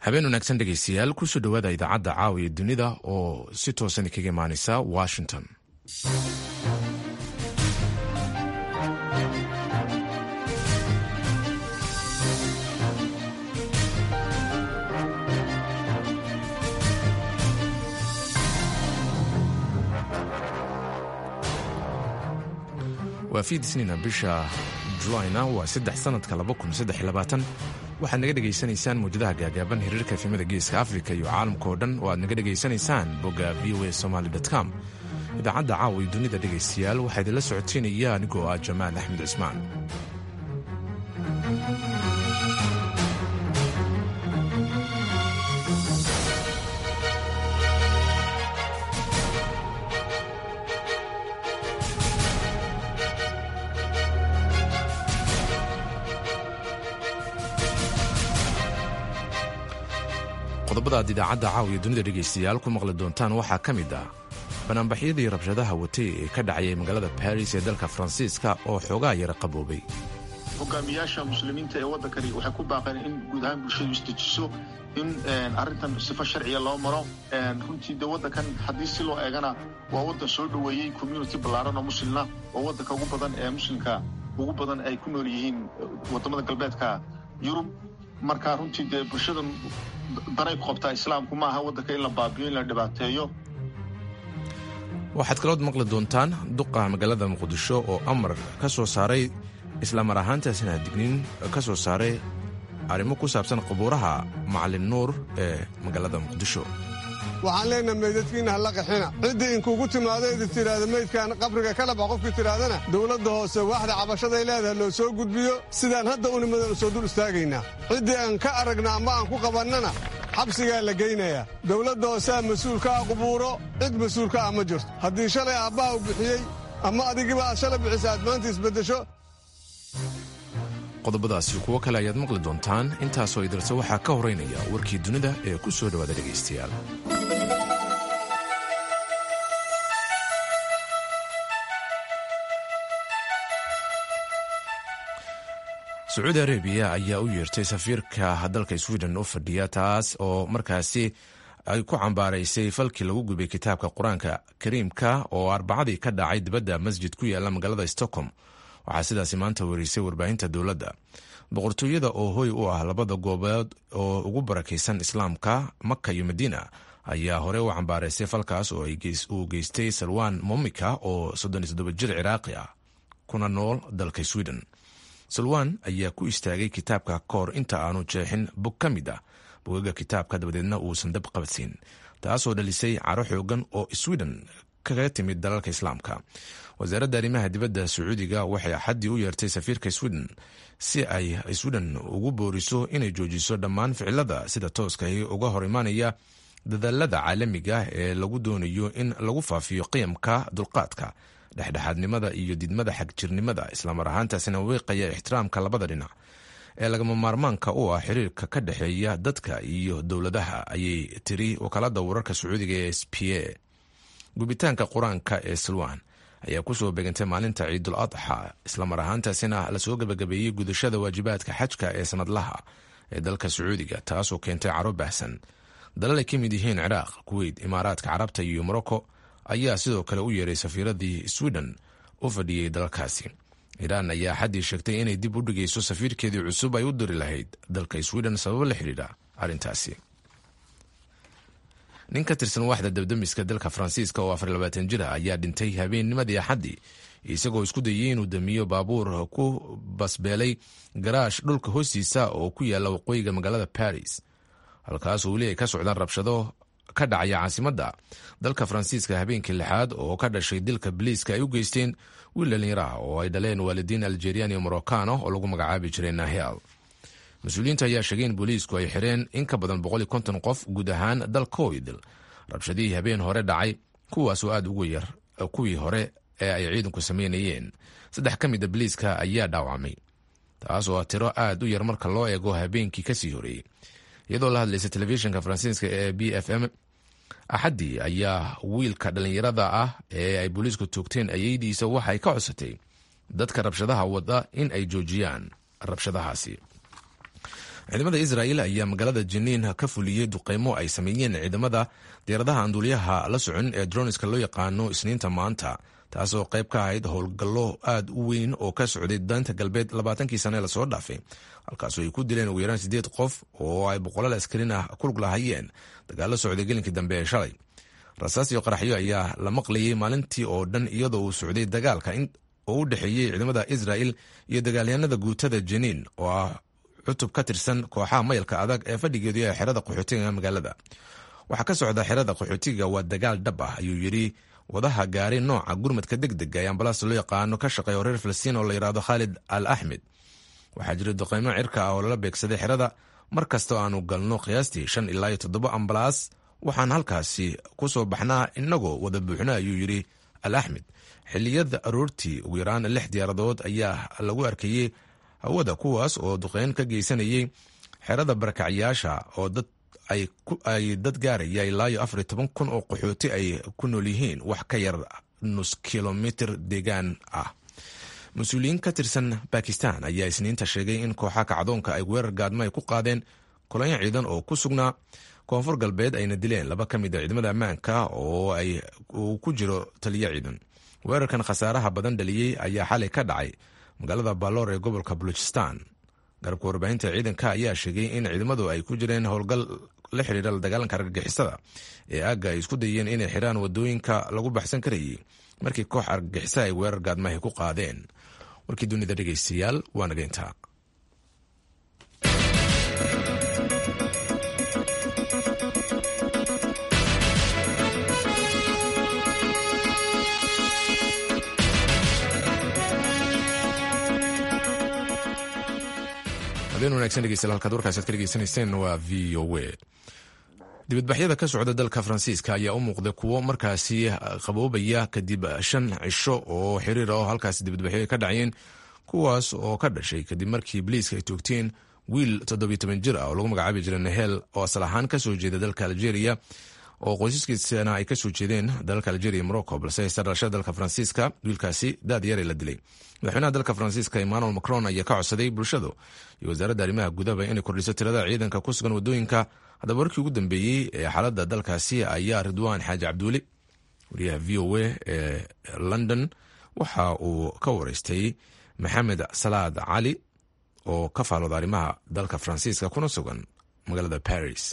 habeen wanaagsan dhegaystayaal kusoo dhowaada idaacadda caawiya dunida oo si toosan kaga imaaneysa washington waa fiidisniina bisha julayna waa saddex sanadka waxaad naga dhegaysanaysaan mawjadaha gaagaaban hiriirka efemada geeska afrika iyo caalamka oo dhan oo aad naga dhegaysanaysaan bogga v o a somaly com idaacadda caawa iyo dunida dhegaystayaal waxaa idinla socoteynaya anigoo ah jamaal axmed cismaan qodobada aad idaacadda caawiya dunida dhegaystayaal ku maqli doontaan waxaa ka mid ah banaanbaxyadii rabshadaha watay ee ka dhacayay magaalada baris ee dalka faransiiska oo xoogaa yara qaboobay hogaamiyaasha muslimiinta ee waddankani waxay ku baaqeen in guud ahaan bulshadu isdejiso in arrintan sifo sharciya loo maro runtii de waddankan haddii si loo eegana waa waddan soo dhoweeyey community ballaaran oo muslimna oo waddanka ugu badan ee muslimka ugu badan ay ku nool yihiin waddamada galbeedka yurub marka runtii dee bulshada daray qabtaa islaamku ma aha waddanka in la baabiyo in la dhibaateeyo waxaad kalood maqli doontaan duqa magaalada muqdisho oo amar ka soo saaray islamar ahaantaasina digniin ka soo saaray arrimo ku saabsan qabuuraha macalin nuur ee magaalada muqdisho waxaan leenaha meydadkiinna halla qaxina ciddii inkuugu timaado idi tidhaahda meydkaan qabriga ka dhaba qofkii tidhaahdana dowladda hoose waaxda cabashaday leedahay loo soo gudbiyo sidaan hadda u nimadan soo dul istaagaynaa ciddii aan ka aragna ama aan ku qabannana xabsigaa la geynayaa dowladda hooseha mas-uulka ah qubuuro cid mas-uulka ah ma jirto haddii shalay aabbaha u bixiyey ama adigiba aad shalay bixisa aad maanta isbeddesho qodobadaasi kuwo kale ayaad maqli doontaan intaasoo idirta waxaa ka horeynaya warkii dunida ee ku soo dhowaada dhegaystayaal sacuudi arabiya ayaa u yeertay safiirka dalka sweden u fadhiya taas oo markaasi ay ku cambaaraysay falkii lagu gubay kitaabka qur-aanka kariimka oo arbacadii ka dhacay dibadda masjid ku yaala magaalada stockholm waxaa sidaasi maanta wareysay warbaahinta dowladda boqortooyada oo hoy u ah labada goobood oo ugu barakaysan islaamka maka iyo madiina ayaa hore u cambaaraysay falkaas oo uu geystay salwan momika oo jir ciraaqi ah kuna nool dalka sweden salwan ayaa ku istaagay kitaabka kahor inta aanu jeexin bog ka mid ah bogaga kitaabka dabadeedna uusan dab qabadsiin taasoo dhalisay caro xoogan oo sweden kaga timid dalalka islaamka wasaaradda arrimaha dibadda sacuudiga waxay axaddii u yeertay safiirka sweden si ay sweden ugu booriso inay joojiso dhammaan ficilada sida tooskahi uga hor imaanaya dadaalada caalamiga ee lagu doonayo in lagu faafiyo qiyamka dulqaadka dhexdhexaadnimada iyo didmada xagjirnimada islamar ahaantaasina weeqaya ixtiraamka labada dhinac ee lagama maarmaanka u ah xiriirka ka dhexeeya dadka iyo dowladaha ayay tiri wakaalada wararka sacuudiga ee s p a gubitaanka qur-aanka ee salwan ayaa kusoo begantay maalinta ciidul adxa islamar ahaantaasina lasoo gebagabeeyey gudashada waajibaadka xajka ee sanadlaha ee dalka sacuudiga taasoo keentay caro baahsan dalal ay ka mid yihiin ciraaq kuweyt imaaraadka carabta iyo morocco ayaa sidoo kale u yeeray safiiradii sweden u fadhiyey dalalkaasi iiraan ayaa xaddii sheegtay inay dib u dhigayso safiirkeedii cusub ay u diri lahayd dalka sweden sababo la xidhiidha arrintaasi nin ka tirsan waaxda dabdamiska dalka faransiiska oo afar labaatan jir ah ayaa dhintay habeennimadii axaddii isagoo isku dayay inuu damiyo baabuur ku basbeelay garaash dhulka hoostiisa oo ku yaala waqooyiga magaalada baris halkaasoo weli ay ka socdaan rabshado ka dhacaya caasimadda dalka faransiiska habeenkii lixaad oo ka dhashay dilka biliiska ay u geysteen wiil dhallinyaro ah oo ay dhaleen waalidiin algerian iyo morocano oo lagu magacaabi jiray nahel mas-uuliyiinta ayaa sheegay in booliisku ay xireen in ka badan boqol iyo konton qof guud ahaan dalkoidil rabshadihii habeen hore dhacay kuwaasoo aada ugu yar kuwii hore ee ay ciidanku sameynayeen saddex ka mida biliiska ayaa dhaawacmay taasoo ah tiro aad u yar marka loo eego habeenkii kasii horeeyey iyadoo la hadlaysa telefishinka faransiiska ee b f m axaddii ayaa wiilka dhallinyarada ah ee ay booliisku toogteen ayeydiisa waxay ka codsatay dadka rabshadaha wada in ay joojiyaan rabshadahaasi ciidamada israa'il ayaa magaalada jiniin ka fuliyey duqeymo ay sameeyeen ciidamada diyaaradaha anduuliyaha la socon ee droniska loo yaqaano isniinta maanta taasoo qayb ka ahayd howlgallo aad u weyn oo ka socday daanta galbeed labaatankii sane lasoo dhaafay halkaasoo ay ku dileen ugu yaraan sideed qof oo ay boqolaal askarin ah ku lug lahayeen dagaalo socday gelinkii dambe ee shalay rasaas iyo qaraxyo ayaa la maqlayay maalintii oo dhan iyadoo uu socday dagaalka oo u dhexeeyey ciidamada israa'il iyo dagaalyahanada guutada jiniin oo ah cutub ka tirsan kooxaha mayalka adag ee fadhigeedu ee xerada qaxootiga magaalada waxaa ka socda xerada qaxootiga waa dagaal dhab ah ayuu yidhi wadaha gaari nooca gurmadka deg dega ee ambalaasta loo yaqaano ka shaqeeya reer filistiin oo la yidhaahdo khaalid al axmed waxaa jira duqeymo cirka ah oo lala beegsaday xerada mar kasta oo aanu galno qiyaastii shan ilaa iyo toddoba ambalaas waxaan halkaasi ku soo baxnaa inagoo wada buuxna ayuu yidhi al axmed xilliyada aroortii ugu yaraan lix diyaaradood ayaa lagu arkayey hawada kuwaas oo duqeyn ka geysanayay xerada barakacyaasha oo dad ay dad gaaraya ilaa iyo afar iyo toban kun oo qaxooti ay ku nool yihiin wax ka yar nus kilomitr deegaan ah mas-uuliyiin ka tirsan bakistan ayaa isniinta sheegay in kooxa kacdoonka ay weerar gaadmo ay ku qaadeen kolonyo ciidan oo ku sugnaa koonfur galbeed ayna dileen laba ka mid a ciidamada ammaanka oo uu ku jiro taliyo ciidan weerarkan khasaaraha badan dhaliyey ayaa xalay ka dhacay magaalada baloor ee gobolka baluchistan garabka warbaahinta ciidanka ayaa sheegay in ciidamadu ay ku jireen howlgal la xiriira la dagaalanka argagixisada ee aagga ay isku dayeen inay xiraan wadooyinka lagu baxsan karayay markii koox argagixisa ay weerar gaadmahay ku qaadeen warkii dunida dhegeystayaal waa nageyntaa habeen wanagsan dhegeystayaal halkaad warkaasaad ka dhegeysanayseen waa v o a dibadbaxyada ka socda dalka faransiiska ayaa u muuqda kuwo markaasi qaboobaya kadib shan cisho oo xiriir ah halkaasi dibadbaxyo ay ka dhacayeen kuwaas oo ka dhashay kadib markii boliiska ay toogteen wiil toddobiyo toban jir ah oo lagu magacaabi jiray nahel oo asal ahaan kasoo jeeda dalka algeria oo qoysaskiisana ay kasoo jeedeen dalalka algeria morocco balse haysta dhalashada dalka faransiiska wiilkaasi daad yare la dilay madaxweynaha dalka faransiiska emmanuel macron ayaa ka codsaday bulshadu iyo wasaaradda arrimaha gudaba inay kordhiso tirada ciidanka ku sugan wadooyinka haddaba warkii ugu dambeeyey ee xaaladda dalkaasi ayaa ridwaan xaaji cabduuli wariyaha v o a ee london waxa uu ka wareystay maxamed salaad cali oo ka faalooda arrimaha dalka faransiiska kuna sugan magaalada paris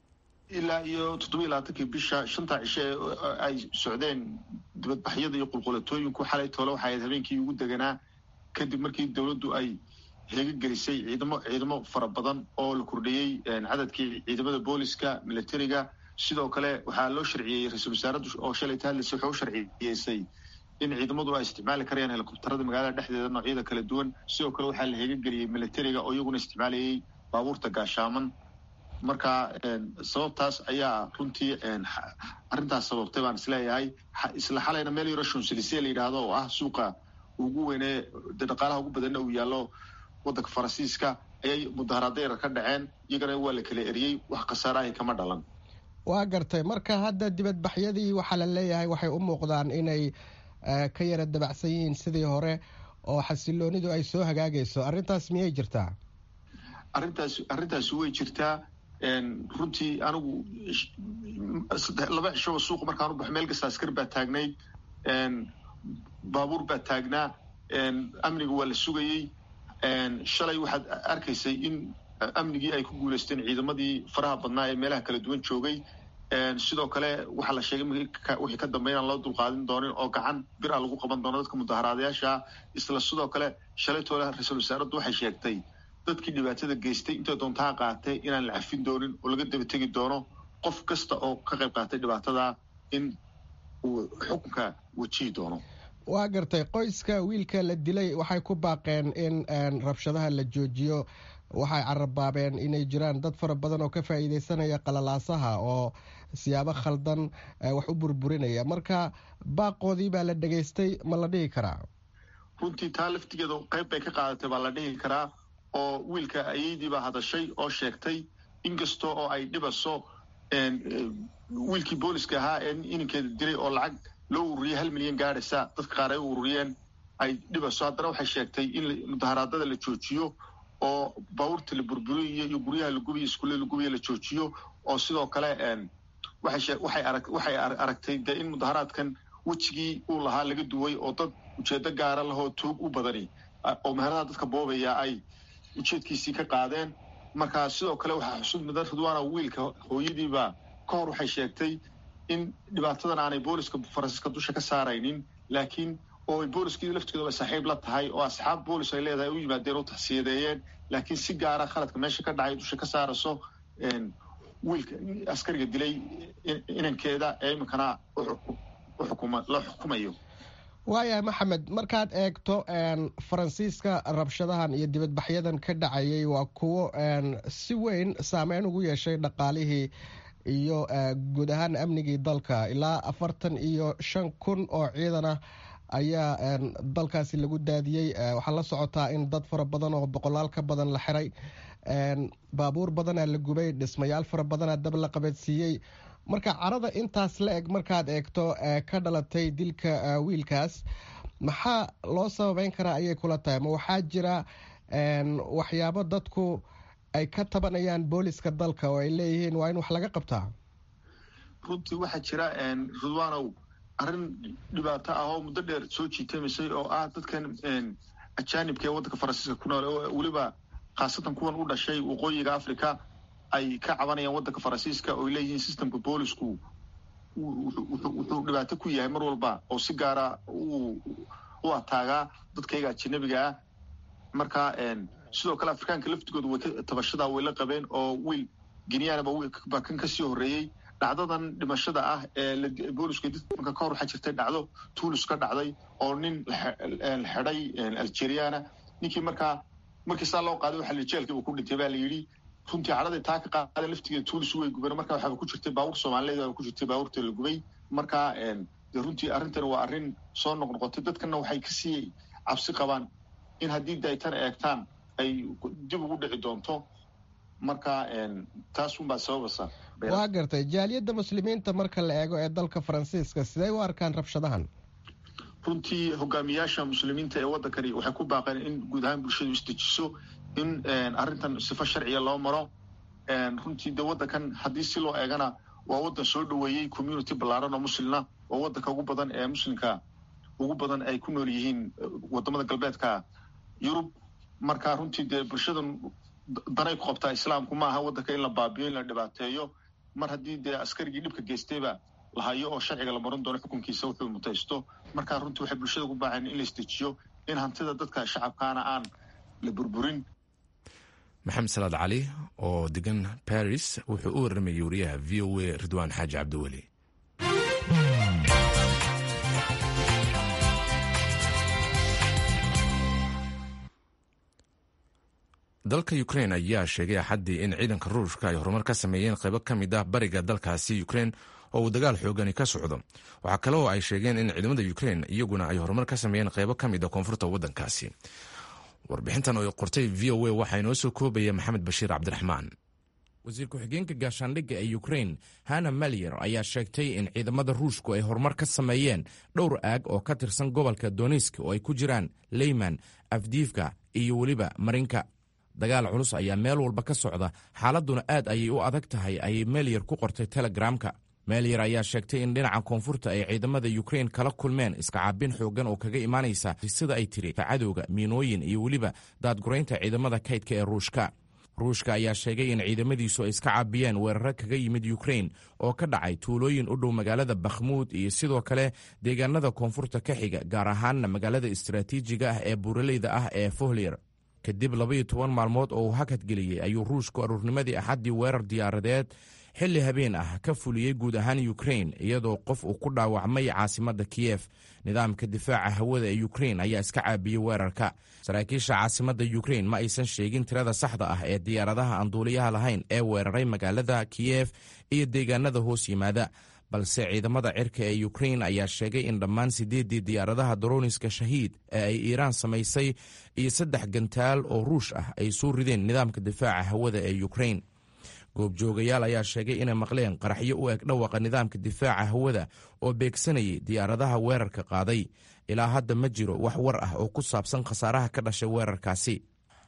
ilaa iyo toddobiyo labaatankii bisha shanta cishe ee ay socdeen dibadbaxyada iyo qulqulatooyinku xalay toole waxay ahayd habeenkii ugu deganaa kadib markii dowladdu ay heegagelisay ciidamo ciidamo fara badan oo la kordhiyey cadadkii ciidamada booliska militariga sidoo kale waxaa loo sharciyey ra-iisul wasaaraddu oo shalay tahadlaysa waxay u sharciyeysay in ciidamadu ay isticmaali karayaan helikobtarada magaalada dhexdeeda noocyada kala duwan sidoo kale waxaa la heegageliyey militariga oo iyaguna isticmaalayay baabuurta gaashaaman marka sababtaas ayaa runtii arrintaas sababtay baan isleeyahay isla xalayna meel yaro shonselise la yidhaahdo oo ah suuqa ugu weynee de dhaqaalaha ugu badanna uu yaallo waddanka faransiiska ayay mudaharaada yar ka dhaceen iyagana waa la kala eriyey wax khasaarahay kama dhalan waa gartay marka hadda dibadbaxyadii waxaa la leeyahay waxay u muuqdaan inay ka yara dabacsan yihiin sidii hore oo xasiloonidu ay soo hagaagayso arrintaas miyay jirtaa arrintaas arrintaasi way jirtaa runtii anigu laba cishoba suuqa markaan u baxo meel kasta askar baa taagnayd baabuur baa taagnaa amniga waa la sugayey shalay waxaad arkaysay in amnigii ay ku guulaysteen ciidamadii faraha badnaa ee meelaha kala duwan joogay sidoo kale waxaa la sheegay wixii ka dambeya inaan loo dulqaadin doonin oo gacan bir a lagu qaban doono dadka mudaharaadayaasha isla sidoo kale shalay toole ra-iisul wasaaraddu waxay sheegtay dadkii dhibaatada geystay intay doontaha qaatay inaan la cafin doonin oo laga daba tegi doono qof kasta oo ka qayb qaatay dhibaatada in uu xukunka wajihi doono waa gartay qoyska wiilka la dilay waxay ku baaqeen in rabshadaha la joojiyo waxay carabaabeen inay jiraan dad fara badan oo ka faa'iideysanaya qalalaasaha oo siyaabo khaldan wax u burburinaya marka baaqoodii baa la dhegaystay ma la dhihi karaa runtii taa laftigeeda qayb bay ka qaadatay baa la dhihi karaa oo wiilka ayaydii baa hadashay oo sheegtay inkasta oo ay dhibaso wiilkii booliska ahaa ee ininkeeda dilay oo lacag loo ururiyay hal milyan gaadhaysa dadka qaar ay u ururiyeen ay dhibaso haddana waxay sheegtay in mudaharaadada la joojiyo oo baabuurta la burburiyo iyo guryaha la gubiyo iskuullada la gubiyo la joojiyo oo sidoo kale waxay aragtay dee in mudaharaadkan wejigii uu lahaa laga duway oo dad ujeedo gaara lahoo tuug u badani oo meheradaha dadka boobaya ay ujeedkiisii ka qaadeen marka sidoo kale waxaa xusud mudan ridwaana wiilka hooyadiiba ka hor waxay sheegtay in dhibaatadan aanay booliska faransiiska dusha ka saaraynin laakiin oo ay booliskii laftigoodaba saaxiib la tahay oo asxaab boolis ay leedahay u yimaadeen oo taxsiyadeeyeen laakiin si gaara khaladka meesha ka dhacay dusha ka saarayso wiilka askariga dilay inankeeda ee iminkana la xukumayo waayahay maxamed markaad eegto faransiiska rabshadahan iyo dibadbaxyadan ka dhacayay waa kuwo si weyn saameyn ugu yeeshay dhaqaalihii iyo guud ahaan amnigii dalka ilaa afartan iyo shan kun oo ciidan ah ayaa dalkaasi lagu daadiyey waxaa la socotaa in dad fara badan oo boqolaal ka badan la xiray baabuur badanaa la gubay dhismayaal fara badanaa dab la qabadsiiyey marka carada intaas la eg markaad eegto ka dhalatay dilka wiilkaas maxaa loo sababeyn karaa ayay kula tahay ma waxaa jira waxyaabo dadku ay ka tabanayaan booliska dalka oo ay leeyihiin waa in wax laga qabtaa runtii waxaa jira ridwaanow arrin dhibaato ah oo muddo dheer soo jiitamisay oo ah dadkan ajaanibka ee waddanka faransiiska ku nool oo weliba khaasatan kuwan u dhashay waqooyiga africa ay ka cabanayaan waddanka faransiiska oo ay leeyihiin systemka boolisku wuxuu dhibaato ku yahay mar walba oo si gaara u ataagaa dadkayga ajanabiga ah marka sidoo kale afrikaanka laftigooda way tabashadaa way la qabeen oo wiil genyaanaba baa kan kasii horreeyey dhacdadan dhimashada ah ee boolisku dadka ka hor waxaa jirtay dhacdo tuulis ka dhacday oo nin xidhay algeriana ninkii markaa markii saa loo qaaday waxa jeelkii uu ku dhintay baa la yidhi runtii cadhaday taa ka qaadeen laftigeeda tuulis way gubeen marka waxaaba ku jirtay baabuur soomaaliyeed baa ku jirtay baabuurta la gubay marka de runtii arrintan waa arrin soo noqnoqotay dadkana waxay kasii cabsi qabaan in haddii de ay tan eegtaan ay dib ugu dhici doonto marka taas unbaa sababasa waa gartay jaaliyadda muslimiinta marka la eego ee dalka faransiiska sidee u arkaan rabshadahan runtii hogaamiyaasha muslimiinta ee waddankani waxay ku baaqeen in guud ahaan bulshadu isdejiso in arrintan sifo sharciya loo maro runtii de waddankan haddii si loo eegana waa waddan soo dhoweeyey community ballaaran oo muslina oo waddanka ugu badan ee muslimka ugu badan ay ku nool yihiin wadamada galbeedka yurub marka runtii dee bulshadan danay ku qabtaa islaamku ma aha waddanka in la baabiyo in la dhibaateeyo mar haddii dee askarigii dhibka geystayba la hayo oo sharciga la marin doono xukunkiisa wuxuu mutaysto marka runtii waxay bulshada ku baaceen in la isdejiyo in hantida dadka shacabkaana aan la burburin maxamed salaad cali oo degan baris wuxuu u warramayay wariyaha v o a ridwaan xaaji cabdiweli dalka ukrein ayaa sheegay axaddii in ciidanka ruushka ay horumar ka sameeyeen qaybo ka mid ah bariga dalkaasi ukrein oo uu dagaal xoogani ka socdo waxaa kale oo ay sheegeen in ciidamada ukrein iyaguna ay horumar ka sameeyeen qaybo ka mid a koonfurta waddankaasi warbixintan oo qortay v o a waxaa inoo soo koobaya maxamed bashiir cabdiraxmaan wasiir ku-xigeenka gaashaandhigga ee ukrein hana malyer ayaa sheegtay in ciidamada ruushku ay horumar ka sameeyeen dhowr aag oo ka tirsan gobolka donisk oo ay ku jiraan leyman afdiifka iyo weliba marinka dagaal culus ayaa meel walba ka socda xaaladduna aad ayay u adag tahay ayay melyer ku qortay telegramka melyer ayaa sheegtay in dhinaca koonfurta ay ciidamada ukrein kala kulmeen iskacaabin xooggan oo kaga imaanaysa sida ay tiri cadowga miinooyin iyo weliba daadguraynta ciidamada kaydka ee ruushka ruushka ayaa sheegay in ciidamadiisu ay iska caabiyeen weeraro kaga yimid ukrein oo ka dhacay tuulooyin u dhow magaalada bakhmuud iyo sidoo kale deegaanada koonfurta ka xiga gaar ahaanna magaalada istaraatiijiga ah ee buuraleyda ah ee fohlir kadib labaiyo toban maalmood oo uu hakadgeliyey ayuu ruushku aruurnimadii axaddii weerar diyaaradeed xilli habeen ah ka fuliyey guud ahaan ukrein iyadoo qof uu ku dhaawacmay caasimadda kiyef nidaamka difaaca hawada ee ukrein ayaa iska caabiyey weerarka saraakiisha caasimadda ukrein ma aysan sheegin tirada saxda ah ee diyaaradaha aan duuliyaha lahayn ee weeraray magaalada kiyef iyo deegaanada hoos yimaada balse ciidamada cirka ee ukrein ayaa sheegay in dhammaan siddeeddii diyaaradaha daroniska shahiid ee ay iiraan samaysay iyo saddex gantaal oo ruush ah ay soo rideen nidaamka difaaca hawada ee ukrein goobjoogayaal ayaa sheegay inay maqleen qaraxyo u eg dhawaqa nidaamka difaaca hawada oo beegsanayay diyaaradaha weerarka qaaday ilaa hadda ma jiro wax war ah oo ku saabsan khasaaraha ka dhashay weerarkaasi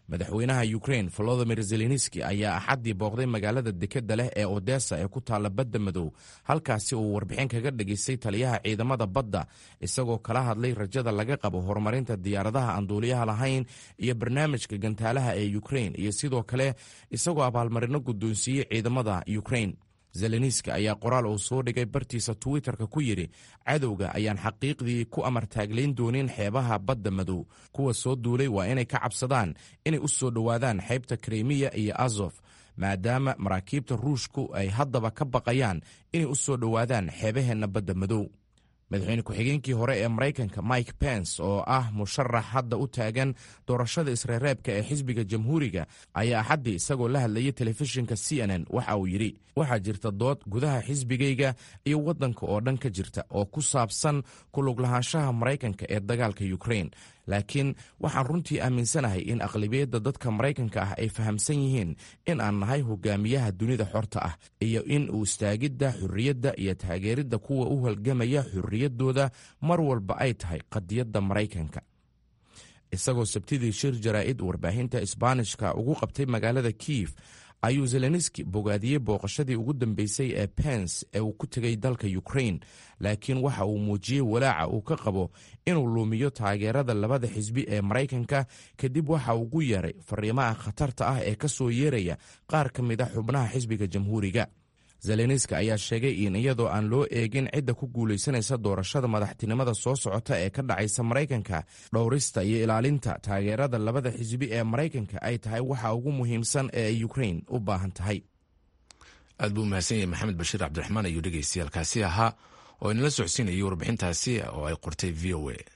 madaxweynaha ukrain volodimir zelenski ayaa axaddii booqday magaalada dekedda leh ee odessa ee ku taalla badda madow halkaasi uu warbixin kaga dhageystay taliyaha ciidamada badda isagoo kala hadlay rajada laga qabo horumarinta diyaaradaha aan duuliyaha lahayn iyo barnaamijka gantaalaha ee ukrain iyo sidoo kale isagoo abaalmarino guddoonsiiyey ciidamada ukrain zeleniski ayaa qoraal uu soo dhigay bartiisa twitterka ku yidhi cadowga ayaan xaqiiqdii ku amartaaglayn doonin xeebaha badda madow kuwa soo duulay waa inay ka cabsadaan inay u soo dhowaadaan xeybta krimiya iyo azof maadaama maraakiibta ruushku ay haddaba ka baqayaan inay u soo dhowaadaan xeebaheenna badda madow madaxweyne ku-xigeenkii hore ee maraykanka mike pence oo ah musharax hadda u taagan doorashada isreereebka ee xisbiga jamhuuriga ayaa axaddii isagoo la hadlayay telefishinka c n n waxa uu yidhi waxaa jirta dood gudaha xisbigayga iyo waddanka oo dhan ka jirta oo ku saabsan kuluglahaanshaha maraykanka ee dagaalka ukrain laakiin waxaan runtii aaminsanahay in aqlabiyadda dadka maraykanka ah ay fahamsan yihiin in aan nahay hogaamiyaha dunida xorta ah iyo in uu istaagidda xurriyadda iyo taageeridda kuwa u halgamaya xurriyaddooda mar walba ay tahay qadiyadda maraykanka isagoo sabtidii shir jaraa'id warbaahinta isbaanishka ugu qabtay magaalada kiyev ayuu zeleniski bogaadiyey booqashadii ugu dambeysay ee pens ee uu ku tegay dalka ukrain laakiin waxa uu muujiyey walaaca uu ka qabo inuu luumiyo taageerada labada xisbi ee maraykanka kadib waxa ugu yeeray fariimaha khatarta ah ee ka soo yeeraya qaar ka mid a xubnaha xisbiga jamhuuriga zeleniski ayaa sheegay in iyadoo aan loo eegin cidda ku guulaysanaysa doorashada madaxtinimada soo socota ee ka dhacaysa maraykanka dhowrista iyo ilaalinta taageerada labada xisbi ee maraykanka ay tahay waxa ugu muhiimsan ee ay ukrain u baahan tahay aad buu mahadsan yahay maxamed bashiir cabdiraxmaan ayuu dhegaystayaalkaasi ahaa oo inala socodsiinayay warbixintaasi oo ay qortay v o a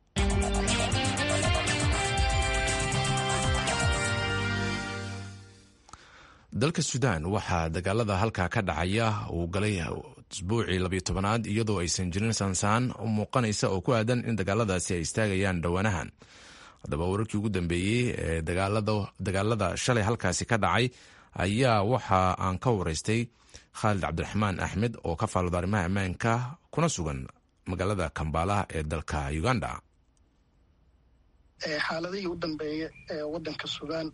dalka suudaan waxaa dagaalada halkaa ka dhacaya uu galay isbuucii labiyo tobanaad iyadoo aysan jirin saansaan u muuqanaysa oo ku aadan in dagaaladaasi ay istaagayaan dhowaanahan haddaba wararkii ugu dambeeyey ee dagaalada shalay halkaasi ka dhacay ayaa waxa aan ka waraystay khaalid cabdiraxmaan axmed oo ka faalooda arrimaha ammaanka kuna sugan magaalada kambaala ee dalka uganda xaaladihii u dambeeya ee wadanka suudaan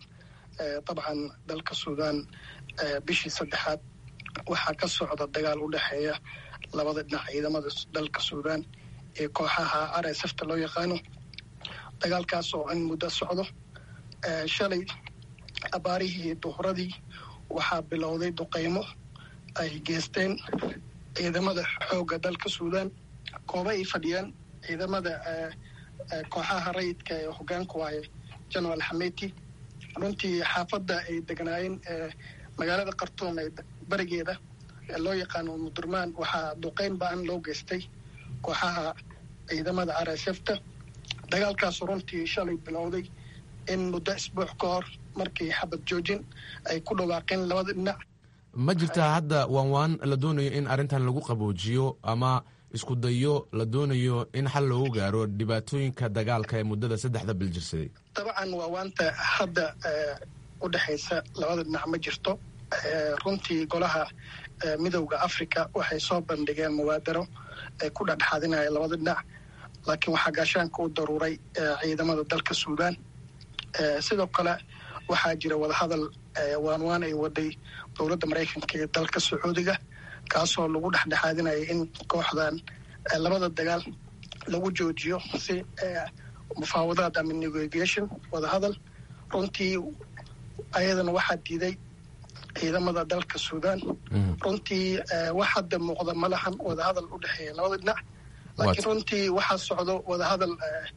dabcan dalka suudaan bishii saddexaad waxaa ka socda dagaal u dhexeeya labada dhinac ciidamada dalka suudaan ee kooxaha r s fta loo yaqaano dagaalkaas oo in muddo socdo shalay abaarihii duhuradii waxaa bilowday duqaymo ay geysteen ciidamada xoogga dalka suudaan kooba ay fadhiyaan ciidamada kooxaha rayidka ee hogaanku waaye general xameti runtii xaafadda ay degnaayeen magaalada khartuum ee barigeeda loo yaqaano mudurmaan waxaa duqeyn ba-an loo geystay kooxaha ciidamada r s fta dagaalkaasu runtii shalay bilowday in muddo isbuuc ka hor markii xabad joojin ay ku dhawaaqeen labada dhinac ma jirtaa hadda waan waan la doonayo in arrintan lagu qaboojiyo ama isku dayo la doonayo in xal loogu gaaro dhibaatooyinka dagaalka ee muddada saddexda bil jirsaday dabcan waa waanta hadda u dhexaysa labada dhinac ma jirto runtii golaha midowda africa waxay soo bandhigeen mubaadaro ay ku dhexdhexaadinaya labada dhinac laakiin waxaa gaashaanka u daruuray ciidamada dalka suudaan sidoo kale waxaa jira wadahadal waanwaan ay waday dowladda maraykanka ee dalka sacuudiga kaasoo lagu dhexdhexaadinaya in kooxdan labada dagaal lagu joojiyo si mufaawadaad ama negotiation wadahadal runtii ayadana waxaa diiday ciidamada dalka suudaan runtii wax hadda muuqda ma lahan wadahadal u dhexeeya labada dhinac laakiin runtii waxaa socdo wadahadal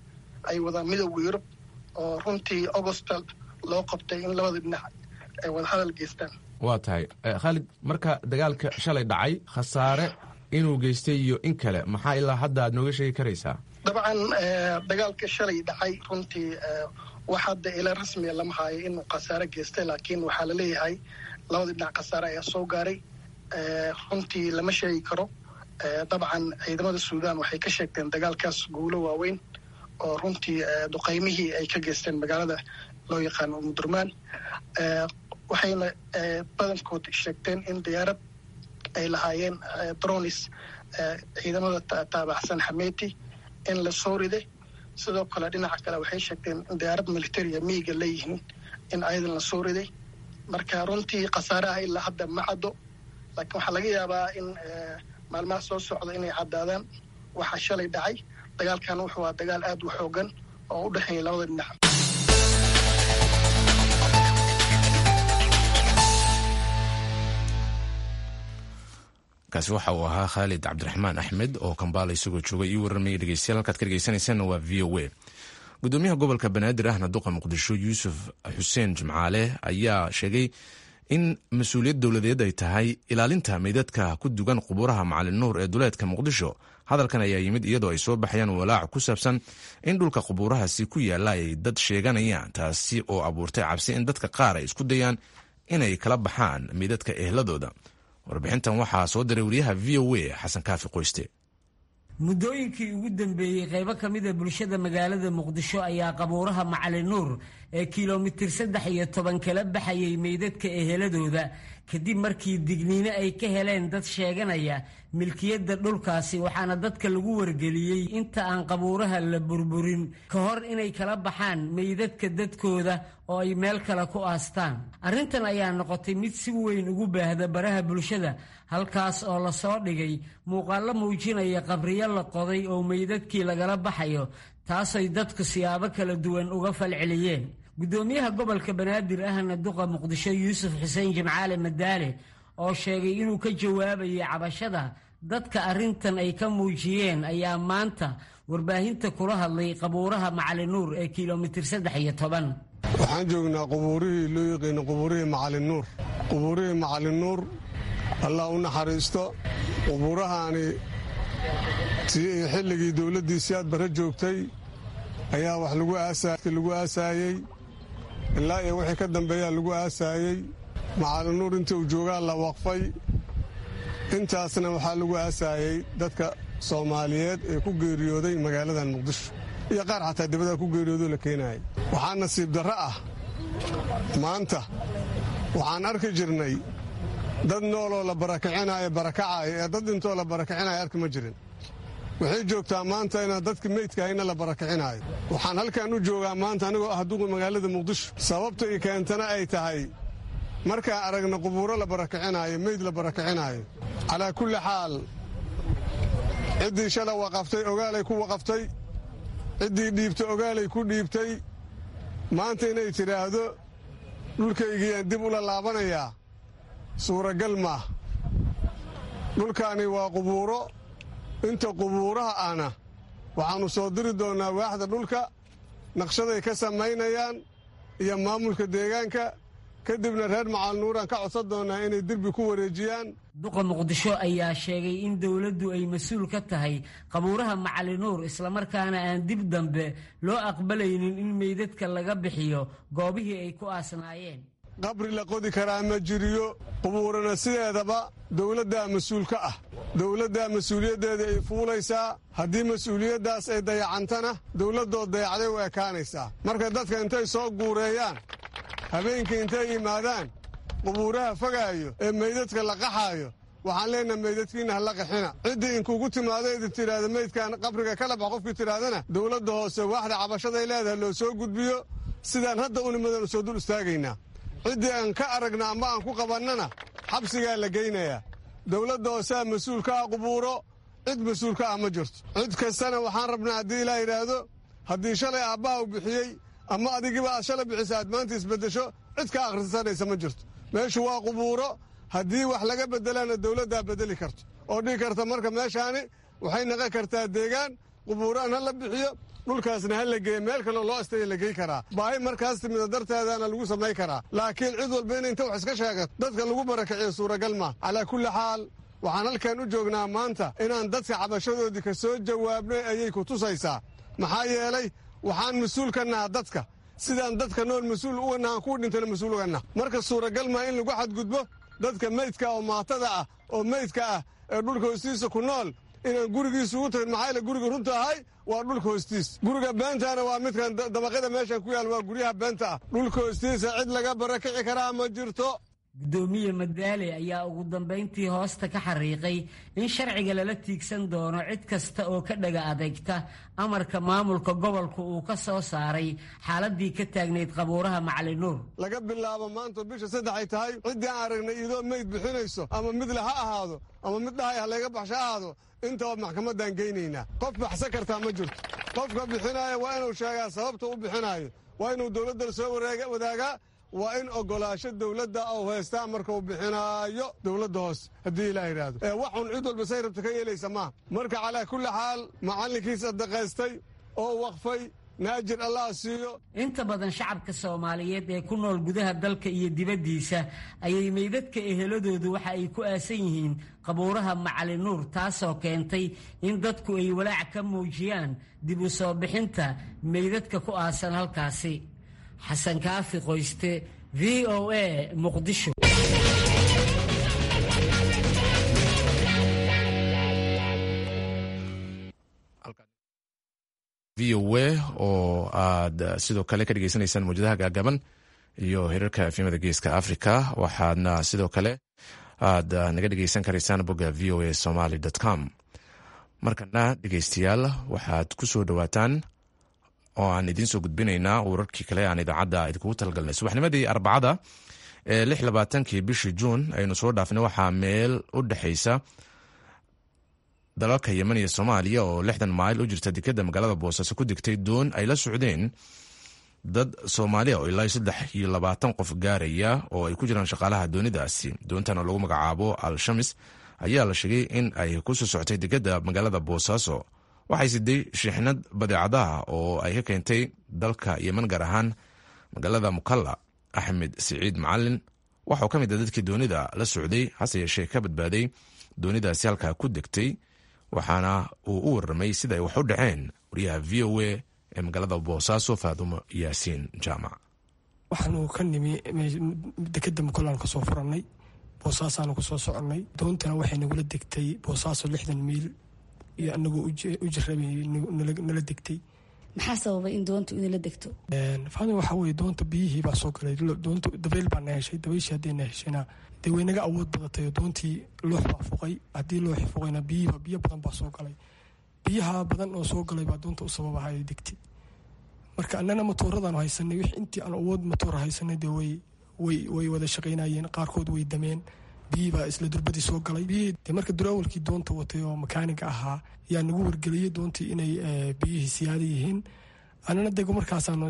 ay wada midowda yurub oo runtii augusta loo qabtay in labada dhinac ay wadahadal geystaan waa tahay khaalid marka dagaalka shalay dhacay khasaare inuu geystay iyo in kale maxaa ilaa hadda aad nooga sheegi karaysaa dabcan dagaalka shalay dhacay runtii wax hadda ila rasmiga lama haayo inuu khasaare geystay laakiin waxaa laleeyahay labada dhinac khasaare ayaa soo gaaray runtii lama sheegi karo dabcan ciidamada suudaan waxay ka sheegteen dagaalkaas guulo waaweyn oo runtii duqaymihii ay ka geysteen magaalada loo yaqaano mudurmaan waxayna badankood sheegteen in diyaarad ay lahaayeen dronis ciidamada taabacsan xameti in la soo riday sidoo kale dhinaca kale waxay sheegteen in diyaarad militaria miiga leeyihiin in ayadan la soo riday marka runtii khasaaraha ilaa hadda ma caddo laakiin waxaa laga yaabaa in maalmaha soo socda inay caddaadaan waxaa shalay dhacay dagaalkan wuxuu aa dagaal aad u xoogan oo u dhexeeya labada dhinac kaasi waxa uu ahaa khaalid cabdiraxmaan axmed oo kambaala isagoo joogay ii warramaya dhegeystayaal halkaad ka dhegeysanaysaanna waa v o a gudoomiyaha gobolka banaadir ahna duqa muqdisho yuusuf xuseen jimcaale ayaa sheegay in mas-uuliyad dowladeed ay tahay ilaalinta meydadka ku dugan qubuuraha macalin nuur ee duleedka muqdisho hadalkan ayaa yimid iyadoo ay soo baxayaan walaac ku saabsan in dhulka qubuurahaasi ku yaalla ay dad sheeganayaan taasi oo abuurtay cabsi in dadka qaar ay isku dayaan inay kala baxaan meydadka ehladooda warbixintan waxaa soo diray wariyaha v o a xasan kaafi qoyste muddooyinkii ugu dambeeyey qaybo ka mid a bulshada magaalada muqdisho ayaa qabuuraha macalin nuur ee kilomitir saddex iyo toban kala baxayay meydadka eheladooda kadib markii digniino ay ka heleen dad sheeganaya milkiyadda dhulkaasi waxaana dadka lagu wargeliyey inta aan qabuuraha la burburin ka hor inay kala baxaan meydadka dadkooda oo ay meel kale ku aastaan arrintan ayaa noqotay mid si weyn ugu baahda baraha bulshada halkaas oo lasoo dhigay muuqaallo muujinaya qabriyo la qoday oo meydadkii lagala baxayo taasay dadku siyaabo kala duwan uga falceliyeen guddoomiyaha gobolka banaadir ahna duqa muqdisho yuusuf xuseen jimcaale madaale oo sheegay inuu ka jawaabayay cabashada dadka arrintan ay ka muujiyeen ayaa maanta warbaahinta kula hadlay qabuuraha macalin nuur ee kilomitir saddex iyo toban waxaan joognaa qubuurihii loo yaqiino qubuurihii macalin nuur qubuurihii macalin nuur allah u naxariisto qubuurahaani xilligii dowladdiisii aad barre joogtay ayaa wax lagu aasaayey ilaa iyo wixii ka dambeeyaa lagu aasaayey macalin nuur intii uu joogaa la waqfay intaasna waxaa lagu aasaayey dadka soomaaliyeed ee ku geeriyooday magaaladan muqdisho iyo qaar xataa dibadda ku geeriyoodoo la keenayay waxaa nasiib darro ah maanta waxaan arki jirnay dad nooloo la barakicinayo barakacaayo ee dad intoo la barakicinayo arki ma jirin waxay joogtaa maanta inaan dadka meydkahayna la barakicinaayo waxaan halkan u joogaa maanta anigoo ah duqa magaalada muqdisho sababta i keentana ay tahay markaan aragna qubuuro la barakicinaayo meyd la barakicinaayo calaa kulli xaal ciddii shala waqaftay ogaalay ku waqaftay ciddii dhiibtay ogaalay ku dhiibtay maanta inay tidhaahdo dhulkaygiyaan dib ula laabanayaa suuragal maah dhulkaani waa qubuuro inta qubuuraha ahna waxaannu soo diri doonnaa waaxda dhulka naqshaday ka samaynayaan iyo maamulka deegaanka kadibna reer macalnuuraan ka codsan doonnaa inay derbi ku wareejiyaan duqa muqdisho ayaa sheegay in dowladdu ay mas-uul ka tahay qabuuraha macalinuur islamarkaana aan dib dambe loo aqbalaynin in meydadka laga bixiyo goobihii ay ku aasnaayeen qabri la qodi karaa ma jiriyo qubuurana sideedaba dowladdaa mas-uul ka ah dowladdaa mas-uuliyaddeeda ay fuulaysaa haddii mas-uuliyaddaas ay dayacantana dowladdood dayacday u ekaanaysaa marka dadka intay soo guureeyaan habeenkii intay yimaadaan qubuuraha fogaayo ee meydadka la qaxaayo waxaan leenaha meydadkiinna ha la qaxina ciddii inkugu timaado idin tidhaahda meydkan qabriga kala bax qofkii tidhaahdana dowladda hoose waaxda cabashaday leedahay loo soo gudbiyo sidaan hadda unimadan soo dul istaagaynaa ciddii aan ka aragna amba aan ku qabannana xabsigaa la geynayaa dowladda hooseha mas-uul ka ah qubuuro cid mas-uul ka ah ma jirto cid kastana waxaan rabnaa haddii ilaa yidhaahdo haddii shalay aabbaha u bixiyey ama adigiba aad shalay bixisa aad maanta isbeddesho cid ka akhrisanaysa ma jirto meeshu waa qubuuro haddii wax laga beddelana dowladdaa beddeli karto oo dhigi karta marka meeshaani waxay naqon kartaa deegaan qubuuraan ha la bixiyo dhulkaasna ha la geeye meel kaleo loo astaya la gey karaa baahi markaas timida darteedana lagu samay karaa laakiin cid walba in inta wax iska sheegat dadka lagu barakiciyo suuragal maa calaa kulli xaal waxaan halkan u joognaa maanta inaan dadka cabashadoodii ka soo jawaabnay ayay ku tusaysaa maxaa yeelay waxaan mas-uul ka naha dadka sidaan dadka nool mas-uul uga nahan kuwa dhintana mas-uul uga nah marka suuragal maa in lagu xadgudbo dadka meydka oo maatada ah oo meydka ah ee dhulka hoostiisa ku nool inaan gurigiisa ugu tagin maxaa yaele guriga runta ahay waa dhulka hoostiis guriga beentaana waa midkan dabaqyada meeshan ku yaal waa guryaha beenta ah dhulka hoostiisa cid laga barakici karaa ma jirto guddoomiye madaale ayaa ugu dambayntii hoosta ka xariiqay in sharciga lala tiigsan doono cid kasta oo ka dhaga adeegta amarka maamulka gobolka uu ka soo saaray xaaladii ka taagnayd qabuuraha macali nuur laga bilaabo maanta bisha saddex ay tahay ciddii aan aragnay iyadoo meyd bixinayso ama midle ha ahaado ama mid dhahay ha layga baxsho ha ahaado intaba maxkamaddaan geynaynaa qof baxsan kartaa ma jirto qofka bixinaaya waa inuu sheegaa sababta u bixinaayo waa inuu dowladda soo wadaagaa waa in ogolaasho dowladda ou haystaa markuu bixinaayo dowladda hoose haddii ilaa yidhaahdo ee waxun cid walba say rabta ka yeelaysa maaha marka calaa kulli xaal macallinkii sadaqaystay oo waqfay naajir allah siiyo inta badan shacabka soomaaliyeed ee ku nool gudaha dalka iyo dibaddiisa ayay meydadka eheladoodu waxa ay ku aasan yihiin qabuuraha macali nuur taasoo keentay in dadku ay walaac ka muujiyaan dib u soo bixinta meydadka ku aasan halkaasi xasan kaafi qoyste v o a muqdisho v o a oo aad sidoo kale ka dhegeysanaysaan mawjadaha gaagaban iyo hirarka efimada geeska africa waxaadna sidoo kale aad naga dhegeysan karaysaan bogga v o a somaly com markana dhegeystayaal waxaad ku soo dhowaataan oo aan idiin soo gudbinaynaa wararkii kale aan idaacadda idinkugu talagalnay subaxnimadii arbacada ee lix labaatankii bishii juun aynu soo dhaafnay waxaa meel u dhexaysa dalalka yemen iyo soomaaliya oo lixdan mayl u jirta dekeda magaalada boosaaso ku degtay doon ay la socdeen dad soomaaliya oo ilaa saddex iyo labaatan qof gaaraya oo ay ku jiraan shaqaalaha doonidaasi doontan oo lagu magacaabo al-shamis ayaa la sheegay in ay kusoo socotay dekeda magaalada boosaaso waxay siday shiixnad badeecadaha oo ay ka keentay dalka yemen gaar ahaan magaalada mukalla axmed siciid macalin waxauu ka mid a dadkii doonida la socday hase yeeshee ka badbaaday doonidaasi halkaa ku degtay waxaana uu u warramay sida ay wax u dhaceen wariyaha v o a ee magaalada boosaaso faadumo yaasiin jaamac waxaanu ka nimi dekeda mukallaan kasoo furannay boosaasaanu kusoo soconnay doontana waxay nagula degtay boosaaso lixdan miil iyo anagoo u jarabay nala degtay maxaa sababay in doontu inala degto fahmi waxaa weye doonta biyihii baa soo galay doonta dabayl baa na heshay dabayshii haddii na heshayna dee way naga awood badatay oo doontii loox baa fuqay haddii looxi fuqayna biyihiiba biyo badan baa soo galay biyaha badan oo soo galay baa doonta u sababahay degtay marka annana matooradaan haysanay wix intii aan awood matoor haysanay dee way way way wada shaqaynayeen qaarkood way dameen biyihii baa isla durbadii soo galay biyihii de marka duraawalkii doonta watay oo makaaniga ahaa yaa nagu wargeliyey doontii inay biyihii siyaada yihiin anana dego markaasaanu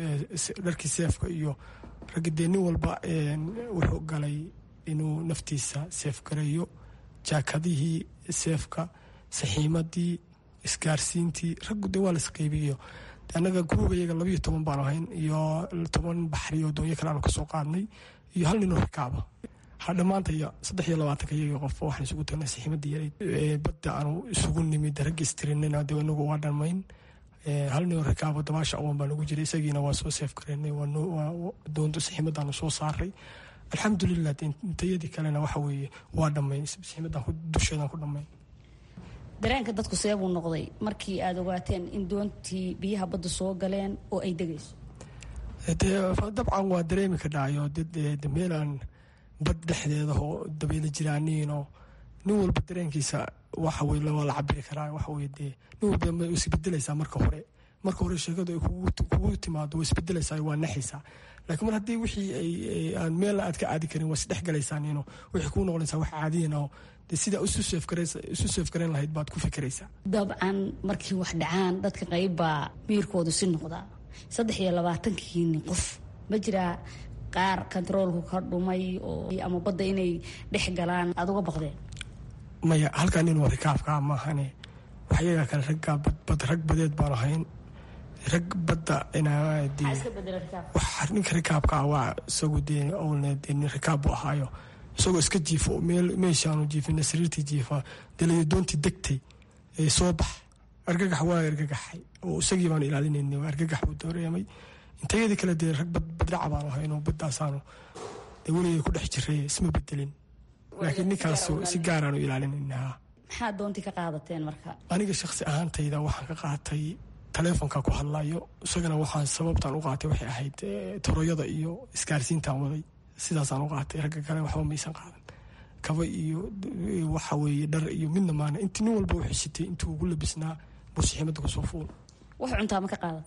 dharkii seefka iyo ragga dee nin walba wuxuu galay inuu naftiisa seef gareeyo jaakadihii seefka saxiimadii isgaarsiintii raggu dee waa laisqeybiyo annaga gruuba iyaga labayo toban baanu ahayn iyo toban baxri oo doonyo kale aanu kasoo qaadnay iyo hal ninoo rakaaba ha dhammaanta iyo saddex iyo labaatanka iyaga qof waxaan isugu tagnay saxiimadii yareyd badda aanu isugu nimid ragga istirinayna dee inagu waa dhammayn hal ninoo rakaabo dabaasha awoon baa nagu jiray isagiina waa soo seef gareynay doonto saxiimadaanu soo saaray alxamdulilah intayadii kalena waxa weeye waa dhammayn saxiimadan dusheedan ku dhammayn dareenka dadku seebuu noqday markii aada ogaateen in doontii biyaha badda soo galeen oo ay degayso dee dabcan waa dareemi ka dhacayo de meelaan bad dhexdeeda oo dabayla jiraaniinoo nin walba dareenkiisa waxa weye waa la cabiri karaa waxa weye dee nin walba way isbedelaysaa marka hore marka hore sheekadu ay kugu timaado way isbedelaysaa waa naxaysaa laakiin mar haddii wixii aan meelna aad ka caadi karin waa isdhexgalaysaaniino waxay kuu noqonaysaa wax caadiyan oo de sidaa isu seefgarayn lahayd baad ku fikiraysaa dabcan markii wax dhacaan dadka qayb baa miirkoodu si noqdaa saddex iyo labaatankiini qof ma jiraa qaar kontaroolku ka dhumay oo ama badda inay dhex galaan aada uga baqdeen maya halkaa nin waa rikaabkaa maahane waxyagaa kale raggaa bad rag badeed baan ahayn rag badda ninka rikaabkaa waa isagu dee owlne dee nin rikaab buu ahaayo isagoo iska jiifo meel meeshaanu jiifina sariirtii jiifa delayo doontii degtay ee soo bax argagax waa argagaxay oo isagii baanu ilaalinayna argagax buu dareemay intayadii kale dee rag baddhaca baanu ahaynoo baddaasaanu dee weligay ku dhex jiray isma bedelin laakiin ninkaas si gaaraanu ilaalinayna maxaad doontii ka qaadateen marka aniga shaksi ahaantayda waxaan ka qaatay taleefonka ku hadlayo isagana waxaan sababtaan u qaatay waxay ahayd toroyada iyo isgaarsiintaan waday sidaasaan u qaatay ragga kale waxba maysan qaadan kaba iyo waxa weeye dhar iyo midna maana inti nin walba u xishitay intuu ugu labisnaa bursixiimada kusoo fuul wax cuntaa ma ka qaadan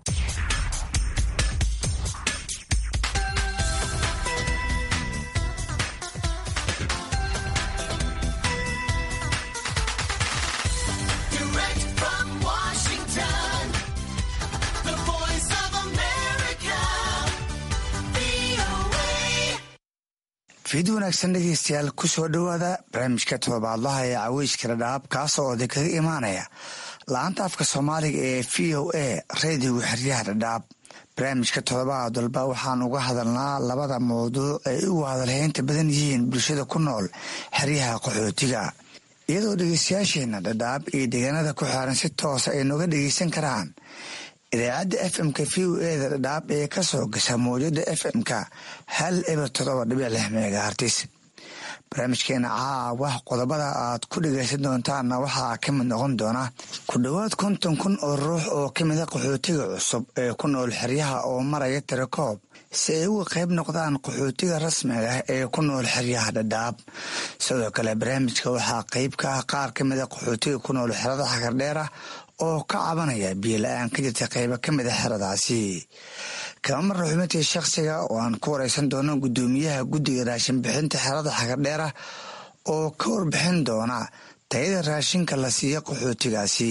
fiid wanaagsan dhegeystayaal kusoo dhowaada barnaamijka todobaadlaha ee caweyska dhadhaab kaasoo oday kaga imaanaya la-anta afka soomaaliga ee v o a reediga xeryaha dhadhaab barnaamijka todobaad walba waxaan uga hadalnaa labada mawduuc ay ugu hadalheynta badan yihiin bulshada ku nool xeryaha qaxootiga iyadoo dhegeystayaasheena dhadhaab iyo deegaanada ku xeeran si toosa ay nooga dhegeysan karaan idaacadda f m-ka v o eda dhadhaab ee ka soo gasha mawjada f m-ka hal eber todoba dhibic lix megahartis barnaamijkeena caawa qodobada aad ku dhegeysan doontaanna waxaa ka mid noqon doona ku dhowaad konton kun oo ruux oo ka mida qaxootiga cusub ee ku nool xeryaha oo maraya tirakoob si ay uga qayb noqdaan qaxootiga rasmiga ah ee ku nool xeryaha dhadhaab sidoo kale barnaamijka waxaa qeyb ka ah qaar ka mida qaxootiga ku nool xerada xagardheera oo ka cabanaya biyo la-aan ka jirta qeybo ka mid a xeradaasi kama marna xubintii shakhsiga oo aan ku wareysan doono guddoomiyaha guddiga raashin bixinta xerada xagardheera oo ka warbixin doona tayada raashinka la siiya qaxootigaasi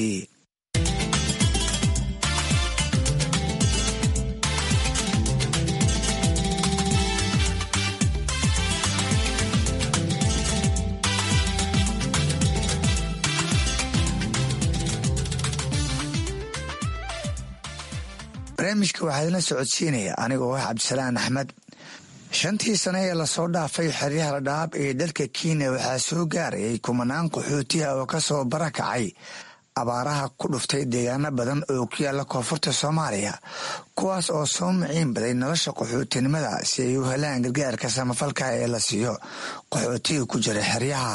barnaamijka waxaa idinla socodsiinaya anigoo ah cabdisalaan axmed shantii sane ee lasoo dhaafay xeryaha dhadhaab ee dalka kenya waxaa soo gaarayay kumanaan qaxootiha oo kasoo barakacay abaaraha ku dhuftay deegaano badan oo ku yaala koonfurta soomaaliya kuwaas oo soo maciin baday nolosha qaxootinimada si ay u helaan gargaarka samafalka ee la siiyo qaxootiga ku jira xeryaha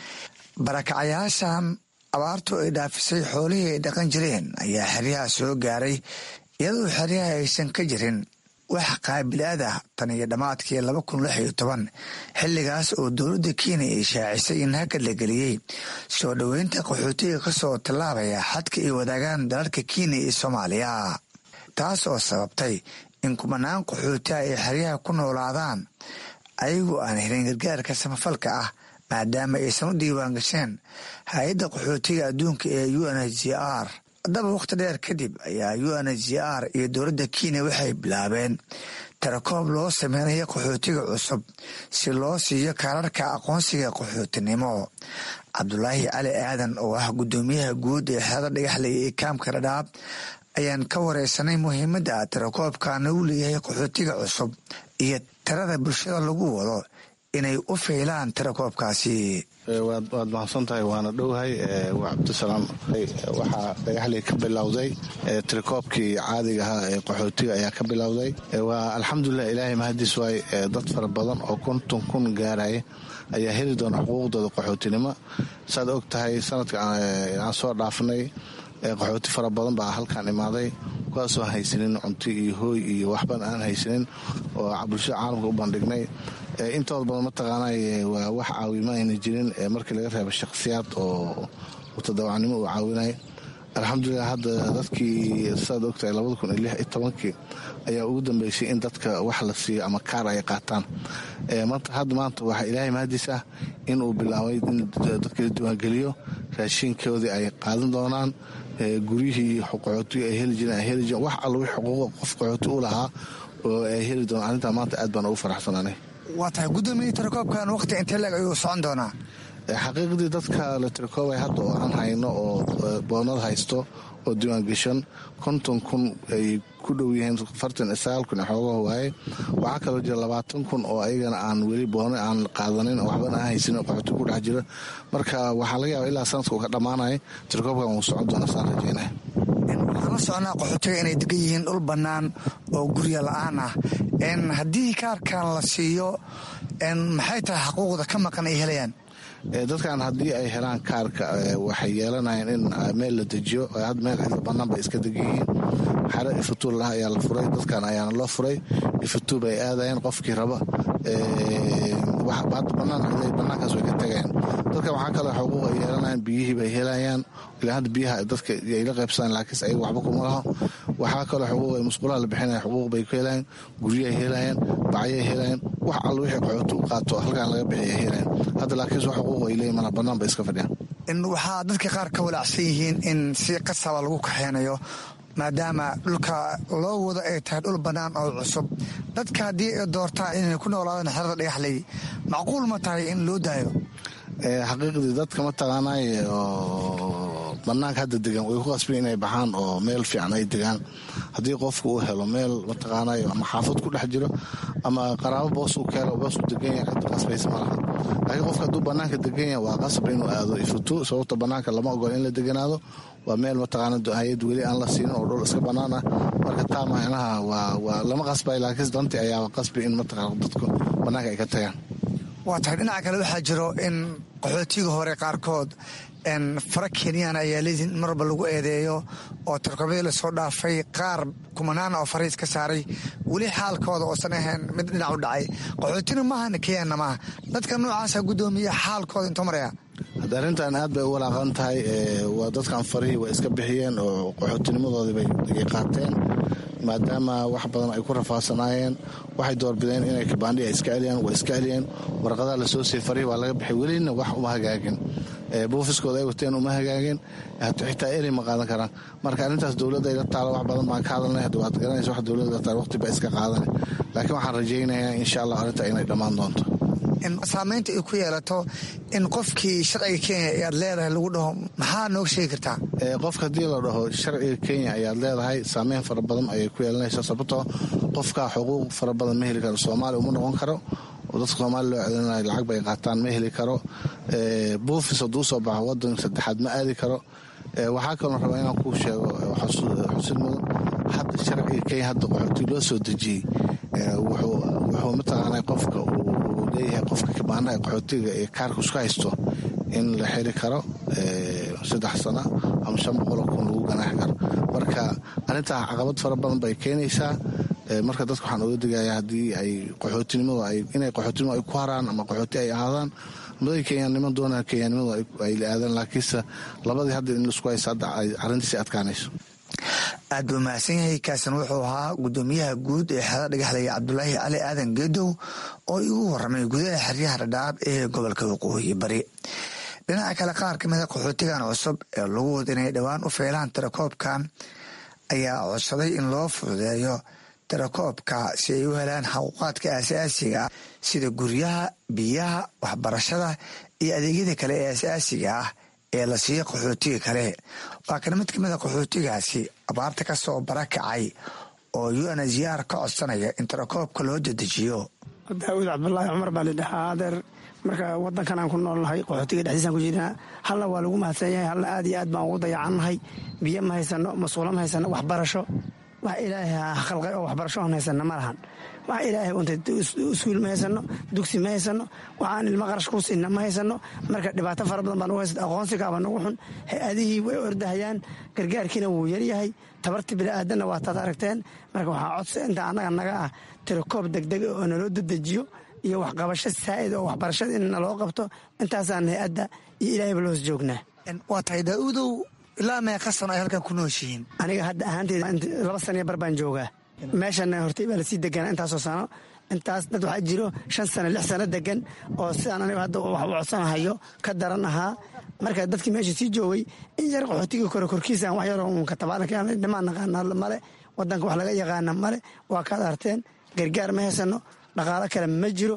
barakacayaashan abaartu ay dhaafisay xoolihii ay dhaqan jireen ayaa xeryaha soo gaaray iyadoo xeryaha aysan ka jirin wax qaabilaad ah tan iyo dhammaadkii laba kun lix iyo toban xilligaas oo dowladda kenya ay shaacisay in hakad la geliyey soo dhoweynta qaxootiga kasoo tallaabaya xadka ay wadaagaan dalalka kenya iyo soomaaliya taas oo sababtay in kumanaan qaxootiha ay xeryaha ku noolaadaan ayagoo aan helin gargaarka samafalka ah maadaama aysan u diiwaan gasheen hay-adda qaxootiga adduunka ee u n h r haddaba wakhti dheer kadib ayaa u n h r iyo dowladda kenya waxay bilaabeen tarakoob loo sameynayo qaxootiga cusub si loo siiyo kaararka aqoonsiga qaxootinimo cabdulaahi cali aadan oo ah guddoomiyaha guud ee xeerada dhagaxley ee kaamka dhadhaab ayaan ka wareysanay muhiimadda tirakoobkana uu leeyahay qaxootiga cusub iyo tirada bulshada lagu wado inay u feylaan tirakoobkaasi waad mahadsan tahay waana dhowhay waa cabdisalaam waxaa dhagaxley ka bilowday tirakoobkii caadiga ahaa ee qaxootiga ayaa ka bilowday waa alxamdulilah ilaahay mahadiis waay dad fara badan oo konton kun gaaraya ayaa heli doona xuquuqdooda qaxootinimo saad og tahay sanadka aan soo dhaafnay qaxooti fara badan baa halkaan imaaday kuwaasoo haysanin cunto iyo hooy iyo waxban aan haysanin oo bulshada caalamka u bandhignay intooda badan mataqaanay waa wax caawimo ayna jirin markii laga reebo shakhsiyaad oo mutadawacnimo uu caawinay alxamdulilah hadda dadkii saad ogtahay labada kun iyo lix iyo tobankii ayaa ugu dambeysay in dadka wax la siiyo ama kaar ay qaataan hadda maanta waxaa ilaahay mahadiis ah in uu bilaabay in dadka la diiwaangeliyo raashinkoodii ay qaadan doonaan guryihii qaxootiga ay heli jireen ay heli jireen wax alla wix xuquuqa qof qaxooti u lahaa oo ay heli doonaan arrintaa maanta aad baan ugu faraxsanaanay waa tahay guddoomiye tirakoobkan waqti intee leeg ayuu socon doonaa xaqiiqdii dadka la tirakoobay hadda oo aan hayno oo boonad haysto oo diiwaangeshan konton kun ay ku dhow yihiin afartan iyo sagaal kun xoogaha waaye waxaa kaloo jira labaatan kun oo ayagana aan weli boona aan qaadanin oo waxbana aan haysanin oo qaxooti ku dhex jira marka waxaa laga yaaba ilaa sanadka uu ka dhammaanaya tirakoobkan wuu socon doona saan rajeynaya waxaan la soconaa qaxootiga inay degan yihiin dhul bannaan oo gurya la-aan ah haddii kaarkan la siiyo maxay tahay xaquuqda ka maqan ay helayaan dadkan haddii ay helaan kaarka waxay yeelanayaan in meel la dejiyo had meel cidla bannaan bay iska degan yihiin xare ifatuur lah ayaa la furay dadkan ayaana loo furay ifatuur bay aadayeen qofkii raba hadda banaan banaankaas way ka tagayaan dadka waxaa kaloo xuquuq ay yeelanayaan biyihii bay helayaan ilaa hadda biyaha dadka ay la qaybsadaan laakiinse ayaga waxba kuma laho waxaa kaloo xuquuq ay musqulaha la bixinaya xuquuq bay ku helayaan guryahay helayaan bacyay helayaan wax alla wixii qaxooti u qaato halkaan laga bixiya helayaan hadda laakiinse wax xuquuq ay leeyihin mana banaan bay iska fadhiyaan waxaa dadka qaar ka walaacsan yihiin in si qasaba lagu kaxeynayo maadaama dhulka loo wado ay tahay dhul bannaan oo cusub dadka haddii ay doortaan inay ku noolaadaan xerada dhagaxley macquul ma tahay in loo daayo xaqiiqdii dadka mataqaanay oo banaanka hadda degan way ku qasbeen inay baxaan oo meel fiican ay degaan haddii qofku uu helo meel mataqaanay ama xaafad ku dhex jiro ama qaraabo boos uu ka helo boos uu degan yahay cid qasbaysa ma laha laakiin qofka hadduu banaanka degan yahay waa qasab inuu aado ifuto sababta banaanka lama ogola in la deganaado waa meel mataqaana hay-ad weli aan la siinin oo dhul iska bannaan ah marka taa macnaha waa lama qasbay laakiin danti ayaaba qasbi in mataqaana dadku bannaanka ay ka tagaan waa tahay dhinaca kale waxaa jiro in qaxootiga hore qaarkood fara kenyaan ayaa leediin in marwalba lagu eedeeyo oo tarkoobadii lasoo dhaafay qaar kumanaan oo fariis ka saaray weli xaalkooda oosan ahayn mid dhinac u dhacay qaxootina maaha kenyaanna maaha dadka noocaasa guddoomiya xaalkooda intuu maraya hadda arrintan aad bay u walaaqan tahay waa dadkan farihii way iska bixiyeen oo qaxootinimadoodii bay qaateen maadaama wax badan ay ku rafaadsanaayeen waxay doorbideen inay kabaandhi iska celiyaan waa iska celiyeen warqadaha lasoo siiyey farihii waa laga bixay welina wax uma hagaagin buufiskooda ay wateen uma hagaagin xitaa eri ma qaadan karaan marka arrintaas dowladda ayla taalo wax badan baan ka hadalnay hadda waad garanaysa wax dowladda taal waqti baa iska qaadanay laakiin waxaan rajaynayaa insha allah arrinta inay dhammaan doonto saamaynta ay ku yeelato in qofkii sharciga kenya ayaad leedahay lagu dhaho maxaa nooga sheegi kartaa qofka haddii la dhaho sharciga kenya ayaad leedahay saameyn fara badan ayay ku yeelanaysaa sababtoo qofka xuquuq fara badan ma heli karo soomaaliya uma noqon karo oo dadka soomaaliya loo celinaya lacag bay qaataan ma heli karo buufis hadduu soo baxo wadan saddexaad ma aadi karo waxaa kaloo rabaa inaan kuu sheego xusid mudan hadda sharciga kenya hadda qaxooti loo soo dejiyey wuxuu mataqaana qofka uu leeyahay qofka kabaanaha qaxootiga ee kaarka isku haysto in la xiri karo saddex sano ama shan boqoloo kun lagu ganaaxi karo marka arrintaa caqabad fara badan bay keenaysaa marka dadka waxaan oga digayaa haddii ay qaxootinimada inay qaxootinimada ay ku haraan ama qaxooti ay ahaadaan maday kenyaannimo doonaan kenyaannimadu ay la aadaan laakiinse labadii hadda in laisku haysta hadda ay arrintiisi adkaanayso aad buu mahadsan yahay kaasan wuxuu ahaa guddoomiyaha guud ee xeeda dhagaxlaya cabdulaahi cali aadan geedow oo igu waramay gudaha xeryaha dhadhaab ee gobolka waqooyi bari dhinaca kale qaar ka mida qaxootigan cusub ee lagu wada inay dhowaan u feelaan tirakoobkan ayaa codsaday in loo fududeeyo tirakoobka si ay u helaan xaquuqaadka asaasiga ah sida guryaha biyaha waxbarashada iyo adeegyada kale ee asaasiga ah ee la siiya qaxootiga kale waa kana mid kamida qaxootigaasi abaarta ka soo barakacay oo unhcr ka codsanaya in tirakoobka loo dedejiyo daawud cabdulaahi cumar baa lidhahaa adeer marka wadankan aan ku noolnahay qaxootiga dhexdiisaan ku jirnaa halna waa lagu mahadsan yahay halna aad iyo aad baan ugu dayacannahay biyo ma haysano masuulo ma haysano waxbarasho wax ilaahay khalqay oo waxbarasho aan haysano ma lahan wax ilaahay untay iskuul ma haysano dugsi ma haysano waxaan ilmo qarash ku siina ma haysano marka dhibaato fara badan baa nagu haysa aqoonsigaaba nagu xun hay-adihii way ordahayaan gargaarkiina wuu yaryahay tabartii bini'aadanna waa taad aragteen marka waxaa codsa inta annaga naga ah tirakoob degdeg oo naloo dedejiyo iyo waxqabasho saa'id oo waxbarashada in naloo qabto intaasaan hay-adda iyo ilaahayba loos joognaa waa tahay daaudow ilaa meeqa sano ay halkan ku nooshihiin aniga hadda ahaanteeda laba saniyo bar baan joogaa meeshana hortay baa lasii deganaa intaasoo sano intaas dad waxaa jiro shan sano lix sano degan oo sidaan aniga hadda wax u codsanahayo ka daran ahaa marka dadkii meesha sii joogay in yar qaxootiga kore korkiisaan wax yaroo uun katabaaladhimaan naqaana male wadanka wax laga yaqaana male waa kaad arteen gargaar ma haysano dhaqaalo kale ma jiro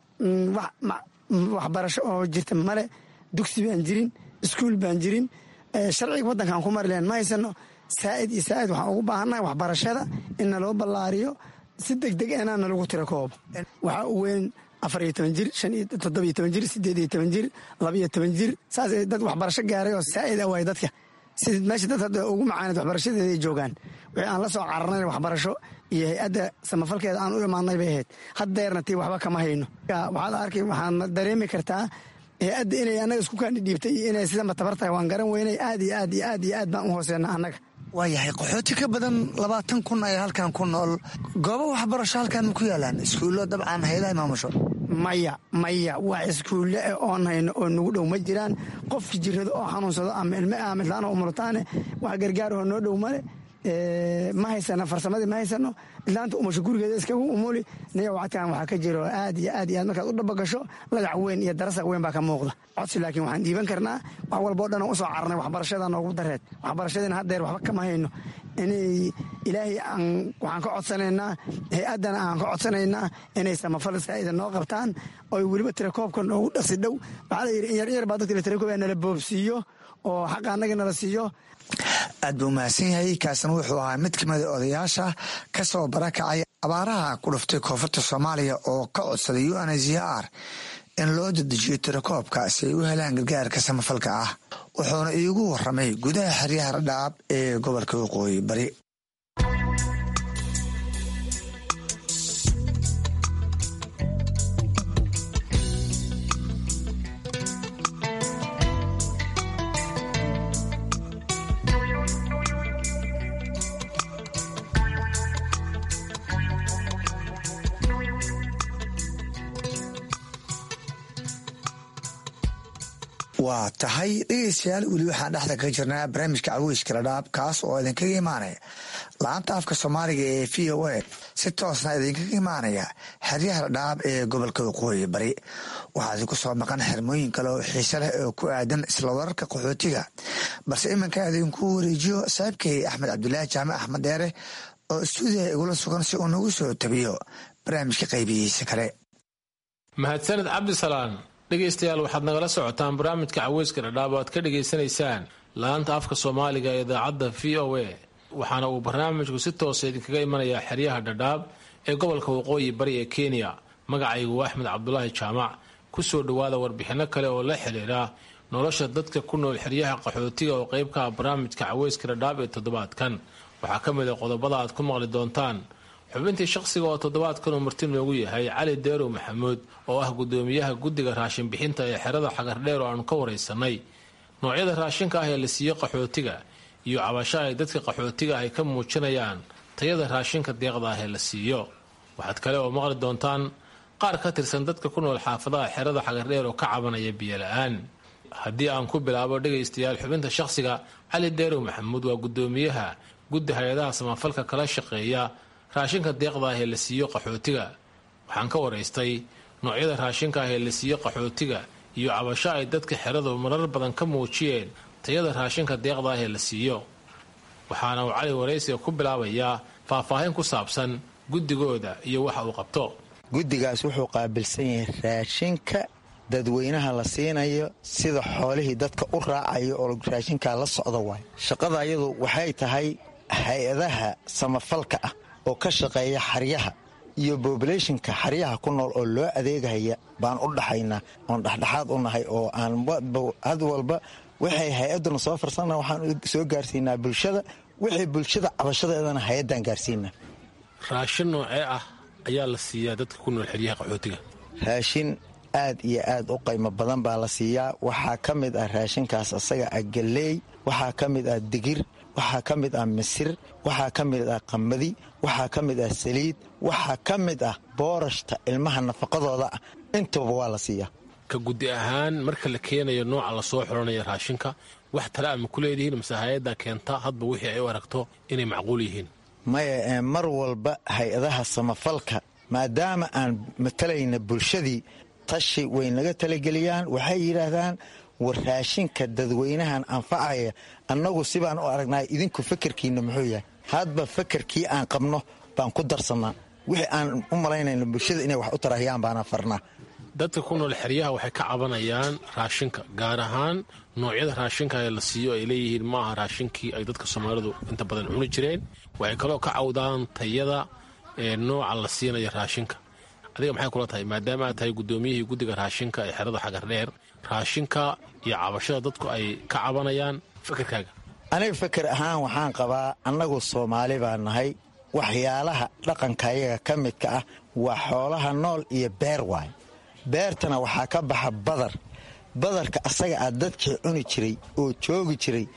waxbarasho oo jirta male dugsi baan jirin iskuul baan jirin sharciga wadankaan ku mari lahen ma haysano saa'id iyo saa'id waxaan ugu baahannahay waxbarashada in naloo ballaariyo si degdeg ena nalagu tiro koob waxaa u weyn afar iyo toban jir shan iyo toddoba iyo toban jir sideed iyo toban jir laba iyo toban jir saas dad waxbarasho gaaray oo saa'id a waay dadka sida meesha dad hadda ugu macaanid waxbarashadeeday joogaan wixii aan la soo cararnayn waxbarasho iyo hay-adda samafalkeeda aan u imaanay bay ahayd haddeerna tii waxba kama hayno waxaad arkay waxaad dareemi kartaa hay-adda inay annaga isku kaani dhiibtay iyo inay sidanba tabar tahay waan garan weynay aad iyo aad iyo aad iyo aad baan u hooseena annaga waayahay qaxooti ka badan labaatan kun ayaa halkan ku nool goobo waxbarasho halkan ma ku yaalaan iskuullo dabcan hayadaha maamusho maya maya wax iskuulle eh oon hayno oo nagu dhow ma jiraan qofki jirado oo xanuunsado ama ilme aamidlaan oo umulataane wax gargaarahoo noo dhow male ma haysano farsamadii ma haysano ilaanta umasho gurigeeda iskagu umuli niya wacadkan waxaa ka jiro aad iyo aad iyo aad markaad u dhabagasho lagac weyn iyo darasaq weyn baa ka muuqda codsi laakiin waxaan dhiiban karnaa wax walbao dhan usoo cararnay waxbarashada noogu dareed waxbarashadiina haddeer waxba kama hayno inay ilaahay aan waxaan ka codsanaynaa hay-addana aan ka codsanaynaa inay samafal saa'ida noo qabtaan oy weliba tirakoobka noogu dhaqsi dhow waxaa la yidhi in yar yar baa dadka tirakoob nala boobsiiyo oo xaqa annaga nala siiyo aad buu mahadsan yahay kaasna wuxuu ahaa mid ka mida odayaasha ka soo barakacay abaaraha ku dhuftay koonfurta soomaaliya oo ka codsaday u n z r in loo dedejiyo tirakoobka si ay u helaan gargaarka samafalka ah wuxuuna iigu waramay gudaha xeryaha radhaab ee gobolka waqooyi bari waa tahay dhegeystayaal weli waxaan dhexda kaga jirnaa barnaamijka caweyska radhaab kaas oo idinkaga imaanaya la-anta afka soomaaliga ee v o a si toosna idinkaga imaanaya xeryaha radhaab ee gobolka waqooyi bari waxaa idinku soo maqan xirmooyin kale oo xiise leh oo ku aadan isla wararka qaxootiga balse iminka idinku wareejiyo saaxiibkay axmed cabdulaahi jaamac axmed dheere oo istuudiyaha igula sugan si uu nagu soo tabiyo barnaamijka qaybihiisa kale mahadsaned cabdisalaan dhegaystayaal waxaad nagala socotaan barnaamijka caweyska dhadhaab oo aad ka dhegaysanaysaan la-aanta afka soomaaliga ee idaacadda v o a waxaana uu barnaamijku si toosa idinkaga imanayaa xeryaha dhadhaab ee gobolka waqooyi bari ee kenya magacaygu waa axmed cabdulaahi jaamac ku soo dhowaada warbixinno kale oo la xidhiira nolosha dadka ku nool xeryaha qaxootiga oo qayb ka ah barnaamijka caweyska dhadhaab ee toddobaadkan waxaa ka mid a qodobada aad ku maqli doontaan xubintii shaqsiga oo toddobaadkan uu marti noogu yahay cali deerow maxamuud oo ah gudoomiyaha guddiga raashin bixinta ee xerada xagardheer oo aanu ka waraysanay noocyada raashinka ah ee la siiyo qaxootiga iyo cabasho ay dadka qaxootiga ay ka muujinayaan tayada raashinka deeqda ah ee la siiyo waxaad kale oo maqli doontaan qaar ka tirsan dadka ku nool xaafadaha xerada xagardheer oo ka cabanaya biyola-aan haddii aan ku bilaabo dhegaystayaal xubinta shaqsiga cali deerow maxamuud waa gudoomiyaha guddi hay-adaha samafalka kala shaqeeya raashinka deeqda ah ee la siiyo qaxootiga waxaan ka waraystay noocyada raashinka ah ee la siiyo qaxootiga iyo cabasho ay dadka xeradu marar badan ka muujiyeen tayada raashinka deeqda ah ee la siiyo waxaana uu cali waraysiga ku bilaabayaa faahfaahin ku saabsan guddigooda iyo waxa uu qabto guddigaas wuxuu qaabilsan yahay raashinka dadweynaha la siinayo sida xoolihii dadka u raacayo oo raashinkaa la socda waay shaqada ayadu waxay tahay hay-adaha samafalka ah oo ka shaqeeya xaryaha iyo bobulationka xaryaha ku nool oo loo adeegahaya baan u dhaxaynaa oon dhexdhexaad u nahay oo aan had walba waxay hay-aduna soo farsana waxaan soo gaarsiinaa bulshada wixii bulshada cabashadeedana hay-addaan gaarsiinaa raashin noocee ah ayaa la siiyaa dadka ku nool xeryaha qaxootiga raashin aad iyo aad u qaymo badan baa la siiyaa waxaa ka mid ah raashinkaas asaga ah galleey waxaa ka mid ah digir waxaa ka mid ah misir waxaa ka mid ah qamadi waxaa ka mid ah saliid waxaa ka mid ah boorashta ilmaha nafaqadooda ah intaba waa la siiyaa ka guddi ahaan marka la keenayo nooca lasoo xulanaya raashinka wax tale ama ku leedihiin mase hay-adda keenta hadba wixii ay u aragto inay macquul yihiin maya mar walba hay-adaha samafalka maadaama aan matalayna bulshadii tashi way naga talageliyaan waxay yidhaahdaan war raashinka dadweynahan anfacaya annagu sibaan u aragnaa idinku fakerkiinna muxuu yahay hadba fakerkii aan qabno baan ku darsannaa wixii aan u malaynayno bulshada inay wax u tarahiyaan baana farnaa dadka ku nool xeryaha waxay ka cabanayaan raashinka gaar ahaan noocyada raashinka ee la siiyo ay leeyihiin ma aha raashinkii ay dadka soomaalidu inta badan cuni jireen waxay kaloo ka cawdaan tayada ee nooca la siinaya raashinka adiga maxay kula tahay maadaama aad tahay guddoomiyihii guddiga raashinka ee xerada xagardheer raashinka iyo cabashada dadku ay ka cabanayaan fakerkaaga aniga faker ahaan waxaan qabaa annagu soomaali baa nahay waxyaalaha dhaqanka ayaga ka midka ah waa xoolaha nool iyo beer waay beertana waxaa ka baxa badar badarka asaga ah dadkii cuni jiray oo joogi jiray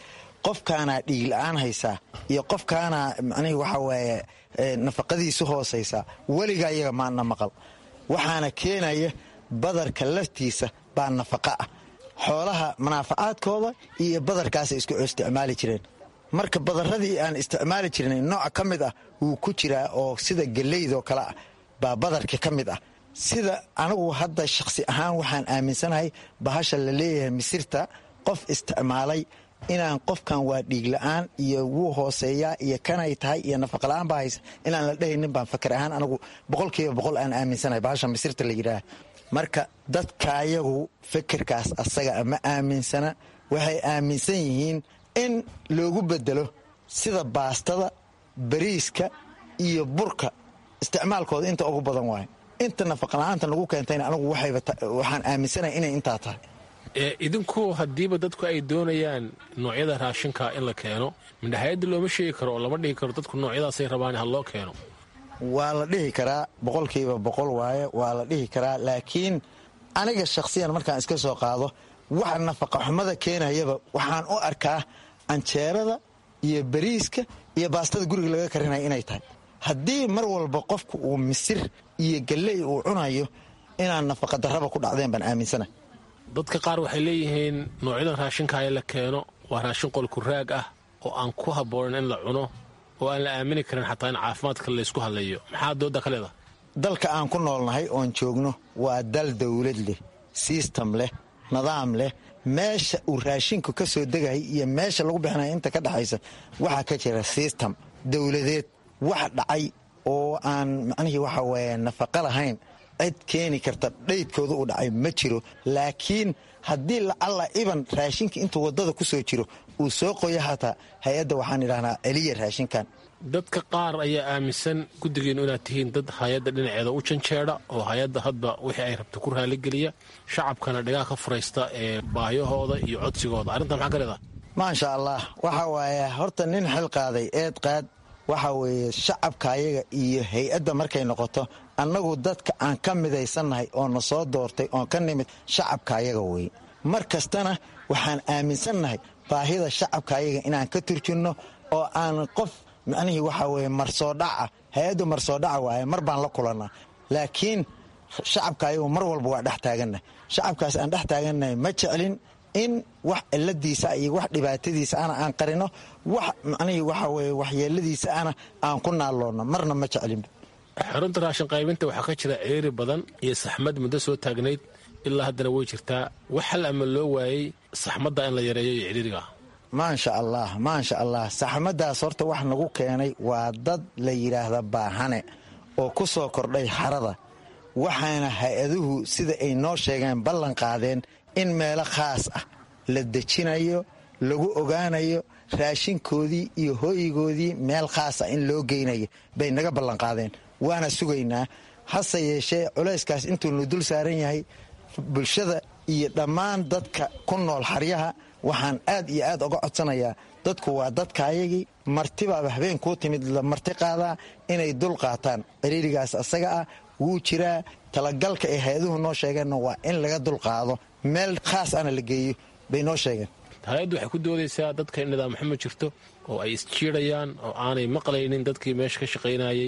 qofkaanaa dhiigla-aan haysaa iyo qofkaanaa macnihii waxa waaye nafaqadiisu hoosaysaa weligaa iyaga maana maqal waxaana keenaya badarka laftiisa baa nafaqa ah xoolaha manaafacaadkooda iyo badarkaasay isku isticmaali jireen marka badaradii aan isticmaali jirnay nooc ka mid ah wuu ku jiraa oo sida geleydoo kale ah baa badarka ka mid ah sida anigu hadda shakhsi ahaan waxaan aaminsanahay bahasha la leeyahay misirta qof isticmaalay inaan qofkan waa dhiigla-aan iyo wuu hooseeyaa iyo kanay tahay iyo nafaqala-aan baa haysa inaan la dhehaynin baan fakar ahaan anigu boqolkiiba boqol aan aaminsanahay bahasha misirta la yidhaah marka dadkaayagu fikirkaas asaga ma aaminsana waxay aaminsan yihiin in loogu bedelo sida baastada bariiska iyo burka isticmaalkooda inta ugu badan waayo inta nafaqala-aanta nagu keentayna anigu waxaan aaminsanahay inay intaa tahay idinku haddiiba dadku ay doonayaan noocyada raashinka in la keeno midhaxayadda looma sheegi karo oo lama dhihi karo dadku noocyadaasay rabaan ha loo keeno waa la dhihi karaa boqolkiiba boqol waaye waa la dhihi karaa laakiin aniga shakhsiyan markaan iska soo qaado waxa nafaqa xumada keenayaba waxaan u arkaa canjeerada iyo bariiska iyo baastada guriga laga karinaya inay tahay haddii mar walba qofku uu misir iyo galley uu cunayo inaan nafaqa darraba ku dhacdeen baan aaminsana dadka qaar waxay leeyihiin noocyadan raashinkaaya la keeno waa raashin qolku raag ah oo aan ku habboonan in la cuno oo aan la aamini karin xataa in caafimaadka laysku hadleeyo maxaa dooda ka leedaha dalka aan ku noolnahay oon joogno waa dal dawlad leh sistam leh nidaam leh meesha uu raashinku ka soo degahay iyo meesha lagu bixinaya inta ka dhexaysa waxaa ka jira sistam dowladeed wax dhacay oo aan macnihii waxa weeye nafaqa lahayn cid keeni karta dhaydkooda uu dhacay ma jiro laakiin haddii lacalla iban raashinka intuu waddada ku soo jiro uu soo qoyo hataa hay-adda waxaan idhahnaa celiya raashinkan dadka qaar ayaa aaminsan guddigeenu inaad tihiin dad hay-adda dhinaceeda u janjeedha oo hay-adda hadba wixii ay rabta ku raaligeliya shacabkana dhigaa ka furaysta ee baahiyahooda iyo codsigooda arrintan maxaa ka leedaha maasha allah waxa waaye horta nin xil qaaday eed qaad waxa weeye shacabka ayaga iyo hay-adda markay noqoto annagu dadka aan ka midaysannahay oo na soo doortay oon ka nimid shacabka ayaga weye mar kastana waxaan aaminsannahay baahida shacabka ayaga inaan ka turjinno oo aan qof macnihii waxaa weye marsoodhaca hay-addu marsoodhaca waaye mar baan la kulannaa laakiin shacabka ayagu mar walba waa dhex taagannahay shacabkaas aan dhex taagannahay ma jeclin in wax ciladiisa iyo wax dhibaatadiisa ana aan qarino wax macnihii waxa weye waxyeeladiisa ana aan ku naalloonno marna ma jeclinba xarunta raashin qaybinta waxaa ka jira ceeri badan iyo saxmad muddo soo taagnayd ilaa haddana way jirtaa wax hal ama loo waayey saxmadda in la yareeyo iyo ciriiriga maasha allah maasha allah saxmaddaas horta wax nagu keenay waa dad la yidhaahda baahane oo ku soo kordhay xarada waxaana hay-aduhu sida ay noo sheegeen ballan qaadeen in meelo khaas ah la dejinayo lagu ogaanayo raashinkoodii iyo hooyigoodii meel khaas ah in loo geynayo bay naga ballanqaadeen waana sugaynaa hase yeeshee culayskaas intuunu dul saaran yahay bulshada iyo dhammaan dadka ku nool xaryaha waxaan aad iyo aad uga codsanayaa dadku waa dadkaayagii martibaaba habeen kuu timid la marti qaadaa inay dul qaataan ciriirigaas asaga ah wuu jiraa talagalka ay hay-aduhu noo sheegeenna waa in laga dul qaado meel khaas ana la geeyo bay noo sheegeen hay-addu waxay ku doodaysaa dadka in nidaam xumo jirto oo ay isjiidhayaan oo aanay maqlaynin dadkii meesha ka shaqaynayay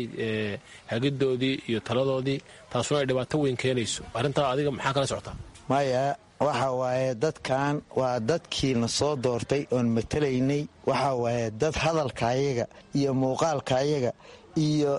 hagidoodii iyo taladoodii taasuna ay dhibaato weyn keenayso arrintaa adiga maxaa kala socotaa maya waxa waaye dadkan waa dadkiina soo doortay oon matalaynay waxa waaye dad hadalkaayaga iyo muuqaalkaayaga iyo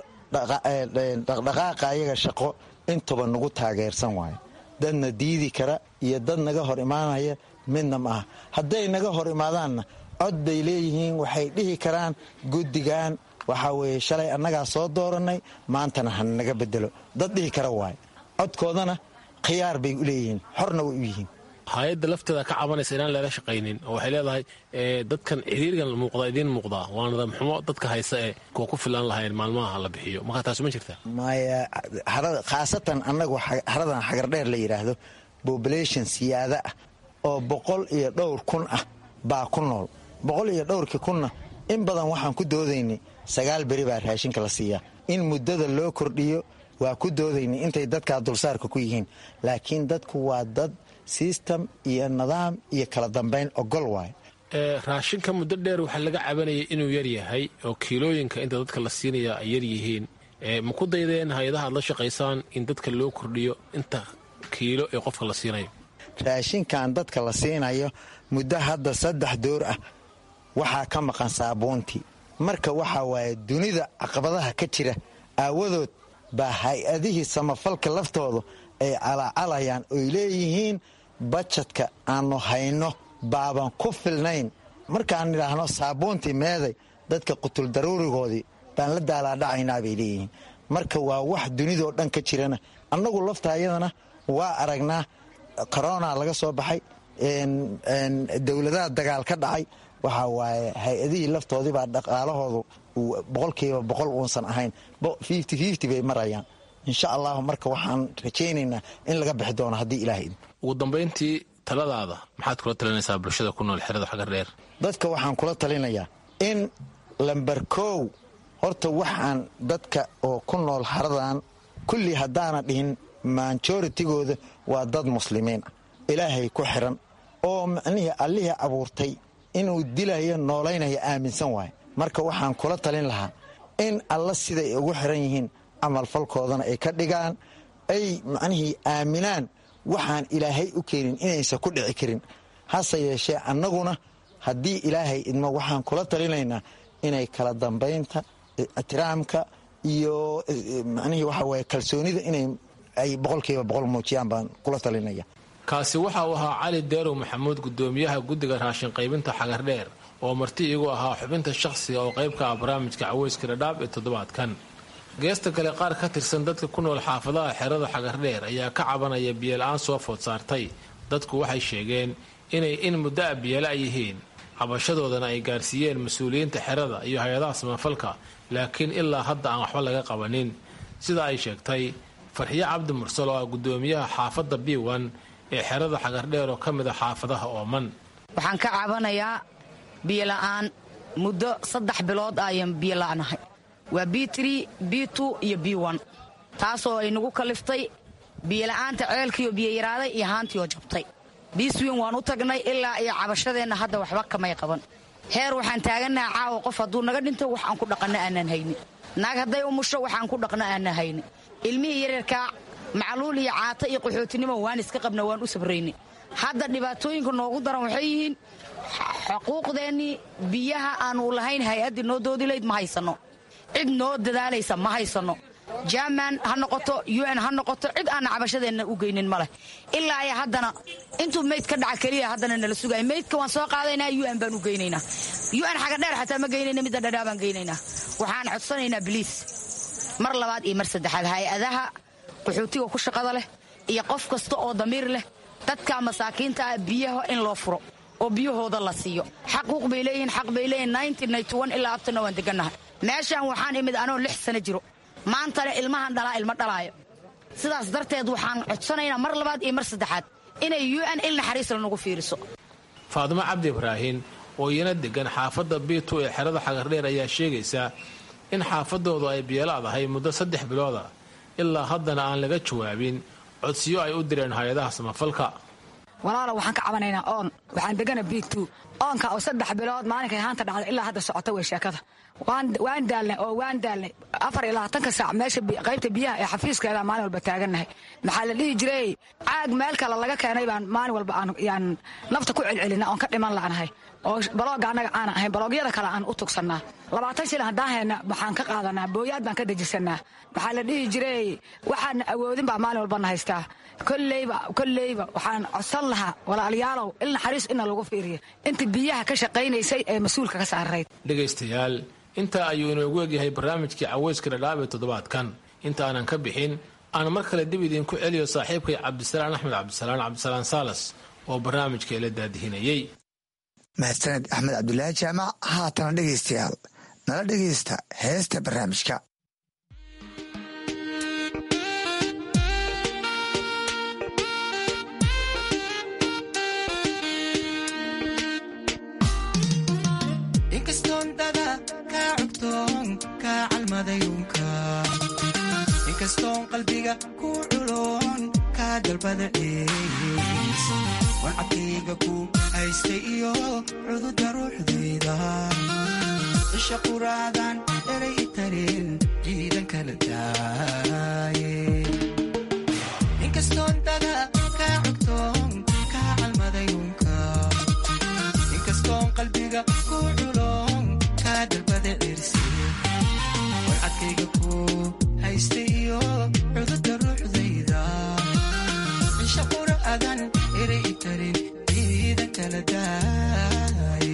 dhaqdhaqaaqaayaga shaqo intuba nagu taageersan waayo dadna diidi kara iyo dad naga hor imaanaya midna ma aha hadday naga hor imaadaanna cod bay leeyihiin waxay dhihi karaan guddigan waxaa weeye shalay annagaa soo doorannay maantana ha naga bedelo dad dhihi kara waayo codkoodana khiyaar bay u leeyihiin xorna way u yihiin hay-adda lafteeda ka cabanaysa inaan leela shaqaynin oo waxay leedahay dadkan ciriirigan muuqda idiin muuqdaa waa nidaam xumo dadka haysa ee kuwa ku filan lahayn maalmaha la bixiyo markaa taasi ma jirta maya khaasatan annagu haradan xagardheer la yidhaahdo bobulation siyaada ah oo boqol iyo dhowr kun ah baa ku nool boqol iyo dhowrkii kunna in badan waxaan ku doodaynay sagaal beri baa raashinka la siiyaa in muddada loo kordhiyo waa ku doodaynay intay dadkaa dulsaarka ku yihiin laakiin dadku waa dad sistem iyo nidaam iyo kala dambayn ogol waayo raashinka muddo dheer waxaa laga cabanayay inuu yar yahay oo kiilooyinka inta dadka la siinaya ay yar yihiin ma ku daydeen hay-adaha aad la shaqaysaan in dadka loo kordhiyo inta kiilo ee qofka la siinayo raashinkan dadka la siinayo muddo hadda saddex door ah waxaa ka maqan saabuuntii marka waxaa waaye dunida caqabadaha ka jira aawadood baa hay-adihii samafalka laftoodu ay calaacalayaan oy leeyihiin bajadka aannu hayno baaban ku filnayn markaan idhaahno saabuuntii meeday dadka qutul daruurigoodii baan la daalaadhacaynaa bay leeyihiin marka waa wax dunidoo dhan ka jirana annagu lafta ayadana waa aragnaa korona laga soo baxay dowladaha dagaal ka dhacay waxaa waaye hay-adihii laftoodii baa dhaqaalahoodu boqolkiiba boqol uusan ahayn bay marayaan insha allahu marka waxaan rajaynaynaa in laga bixi doono haddii ilaah idin ugu dambayntii taladaada maxaad kula talinaysaa bulshada ku nool xerada xagar dheer dadka waxaan kula talinayaa in lamber kow horta waxaan dadka oo ku nool haradan kulli haddaana dhihin majoritigooda waa dad muslimiin ah ilaahay ku xiran oo macnihii allihii abuurtay inuu dilayo noolaynaya aaminsan waayo marka waxaan kula talin lahaa in alla siday ugu xiran yihiin camalfalkoodana ay ka dhigaan ay macnihii aaminaan waxaan ilaahay u keenin inaysan ku dhici karin hase yeeshee annaguna haddii ilaahay idmo waxaan kula talinaynaa inay kala dambaynta ixtiraamka iyo macnihii waxa waye kalsoonida inay ay boqolkiiba boqol muujiyaan baan kula talinaya kaasi waxa uu ahaa cali deerow maxamuud gudoomiyaha guddiga raashin qaybinta xagardheer oo marti igu ahaa xubinta shakhsiga oo qaybka ah barnaamijka caweyska dhadhaab ee toddobaadkan geesta kale qaar ka tirsan dadka ku nool xaafadaha xerada xagardheer ayaa ka cabanaya biyola-aan soo food saartay dadku waxay sheegeen inay in muddo a biyola yihiin cabashadoodana ay gaarsiiyeen mas-uuliyiinta xerada iyo hay-adaha samafalka laakiin ilaa hadda aan waxba laga qabanin sida ay sheegtay farxiyo cabdi mursal oo ah gudoomiyaha xaafadda biwan ee xerada xagardheer oo ka mid a xaafadaha ooman waxaan ka cabanayaa biyola'aan muddo saddex bilood ayaan biyola'nahay waa b b iyo b taasoo ay nagu kaliftay biyola'aanta ceelkiioo biyoyaraaday iyo haantiioo jabtay biiswiin waan u tagnay ilaa iyo cabashadeenna hadda waxba kamay qaban heer waxaan taagannaha caawa qof hadduu naga dhinto wax aan ku dhaqanno aanaan hayni naag hadday umusho waxaan ku dhaqno aanaan hayni ilmihii yaryarkaa macluul iyo caata iyo qaxootinimo waan iska qabna waan u sabrayni hadda dhibaatooyinka noogu daran waxay yihiin xuquuqdeennii biyaha aanu lahayn hay-addii noo doodilayd ma haysanno cid noo dadaalaysa ma haysanno jaman ha noqoto un ha noqoto cid aanna cabashadeenna u geynin ma leh ilaa ay haddana intuu meyd ka dhaca keliya haddana nala sugaya meydka waan soo qaadaynaa un baan u geynaynaa un xagadheer xataa ma geynayna midda dhadhaa baan geynaynaa waxaan codsanaynaa biliis mar labaad iyo mar saddexaad hay-adaha qaxootiga ku shaqada leh iyo qof kasta oo damiir leh dadka masaakiinta ah biyaha in loo furo oo biyahooda la siiyo xaquuq bay leeyihiin xaq bay leeyihin ilaa abtana waan degannahay meeshaan waxaan imid anoo lix sano jiro maantana ilmahan dhalaa ilma dhalaayo sidaas darteed waxaan codsanaynaa mar labaad iyo mar saddexaad inay un il naxariis lanagu fiiriso faadimo cabdi ibraahin oo iyana degan xaafadda bitu ee xerada xagardheer ayaa sheegaysaa in xaafadoodu ay biyalaadahay muddo saddex bilooda ilaa haddana aan laga jawaabin codsiyo ay u direen hay-adaha samafalka walaalo waxaan ka cabanaynaa oon waxaan degana b oonka oo saddex bilood maalinkay haanta dhacda ilaa hadda socota wey sheekada waan daalnay oo waan daalnay afar iyo labaatanka saac meesha qaybta biyaha ee xafiiskeeda maalin walba taagannahay maxaa la dhihi jiray caag meel kale laga keenay baan maalin walba aan nafta ku celcelina oon ka dhiman la'nahay oo balooga annaga aanan ahayn baloogyada kale aan u tugsannaa labaatan shil haddaan hayna waxaan ka qaadanaa booyaad baan ka dejisannaa waxaa la dhihi jiray waxaan awoodin baa maalin walbana haystaa kolleyba kolleyba waxaan codsan lahaa walaalayaalow il naxariis ina lagu fiiriyo inta biyaha ka shaqaynaysay ee mas-uulka ka saarayd dhegaystayaal intaa ayuu inoogu egyahay barnaamijkii caweyska dhadhaab ee toddobaadkan inta aanan ka bixin aan mar kale dib idinku celiyo saaxiibkay cabdisalaan axmed cabdisalaan cabdisalaan saalas oo barnaamijka ila daadihinayey mahadsaned axmed cabdulaahi jaamac haatana dhegaystayaal nala dhegaysta heesta barnaamijka inkastoon qalbiga ku culoon kaa dalbada dhees warcabkayga ku haystay iyo cududa ruuxdayda isha quraadan eray itareen jiidan kala daaye inkastoon dada kaa cogtoon kaa calmaday unka inkastoon qalbiga ku culoon kaa dalbada cirsi warcadkayga ku haystay iyo cududa ruuxdayda isha quraadan eray itareen jiidan kala daaye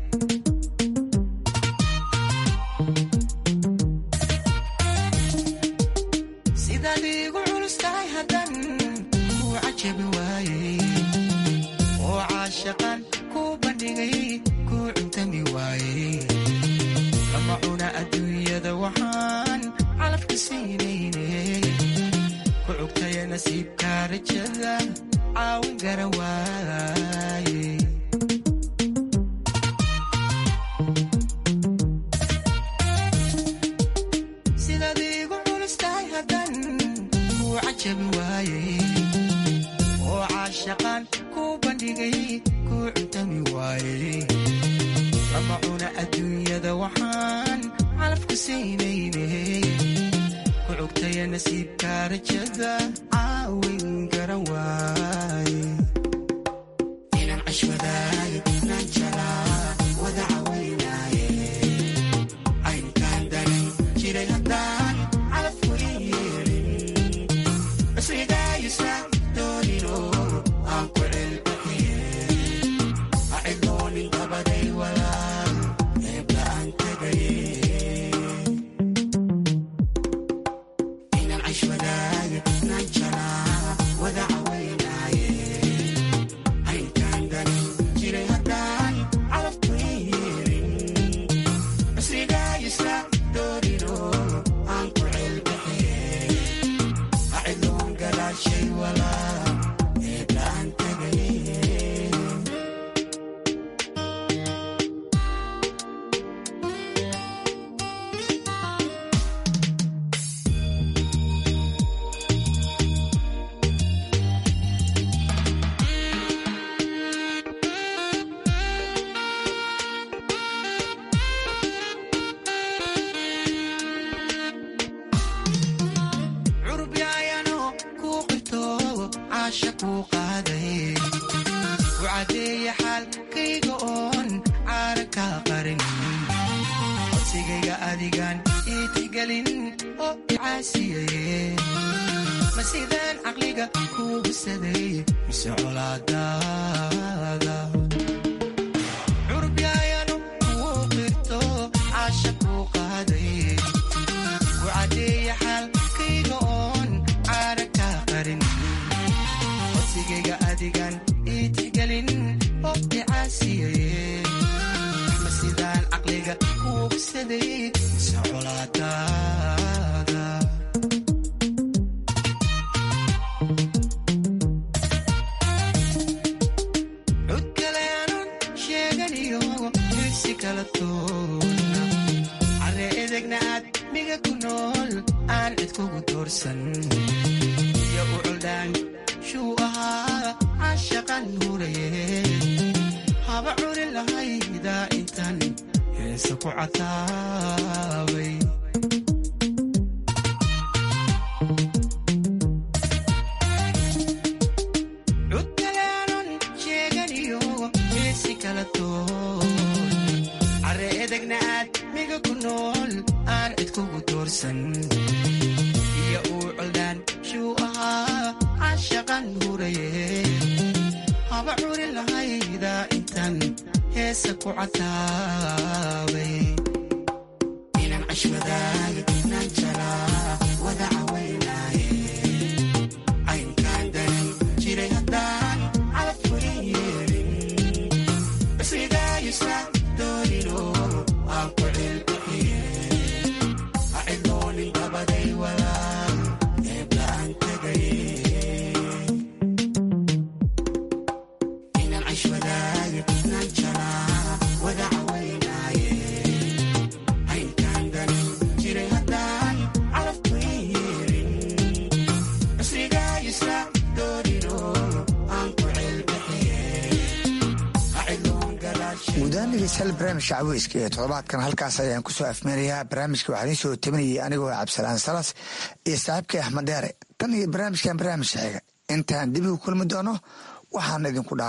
sidaad iigu culus tahay haddan kuu cajabi waayey oo caashaqan kuu bandhigay kuu cuntami waayey lama cuna adduunyada waxaan calafka siinayne ku cugtaya nasiibkaa rajada caawin garan waaye sidaad iigu culus tahay haddan kuu cajabi waayey oo caashaqan kuu bandhigay kuu cuntami waayey lama cuna adduunyada waxaan calafku siinayne ku cugtaya nasiibkaa rajada caawin garan waaye inaan cashwadaayo inaan jalaa wada cawaynaaye aynkaan danan jiray haddaan calafku ii yeelin basrigaayisa doonino aan ku celbaxiye acidoonin dabaday walaal eebla aan tagaye inaan cashwadaayo inaan jalaa wada cawaynaaye aynkaan danan jiray haddaan calafku ii yeelin basrigaayisa doonino aan ku celbaxiye acidoon galaashay walaal eebla aan tagaye curub yaayano kuu qirto caasha kuu qaaday ku caddeeya xaalkayga oon caara kaa qarin codsigayga adigaan ii tixgelin oo icaasiyaye ma sidaan caqliga kuu bisaday mise colaadaada curub yaayano kuu qirto caasha kuu qaaday ku caddeeya xaalkayga oon caara kaa qarin codsigayga adigaan ii tixgelin oo icaasiyaye ma sidaan caqliga kuu bisaday mise colaadaada cud kale aanun sheeganiyo dirsi kala toona care edegna aad miga ku nool aan cid kugu doorsan iyo u culdaan shuu ahaa caashaqan huraye haba curin lahaydaa intan heesa ku cataabay cud kale aanun sheeganiyo heesi kala toon care edegna aad miga ku nool aan cid kugu doorsan iyo uu coldaan shuu ahaa caashaqan huraye haba curin lahaydaa intan heesa ku cataabay inaan cashwadaayo inaan jalaa wada cawaynaaye aynkaan danan jiray haddaan calafku ii yeelin basrigaayisa doonino aan ku celbixiye acidoonin dabaday walaal eebla aan tagaye inaan cashwadaayo inaan jalaa wada cawaynaaye aynkaan danan jiray haddaan calafku ii yeelin basrigaayisa doonino aan ku celbixiye guudahaan dhegeystayaal barnaamijka caweyska ee toddobaadkan halkaas ayaan kusoo afmeenayaa barnaamijka waxaa idiin soo taminayay anigoo cabdisalaan salas iyo saaxiibkay axmed deere tan iyo barnaamijkan barnaamij xiga intaan dib ugu kulmi doono waxaan idinku dhaa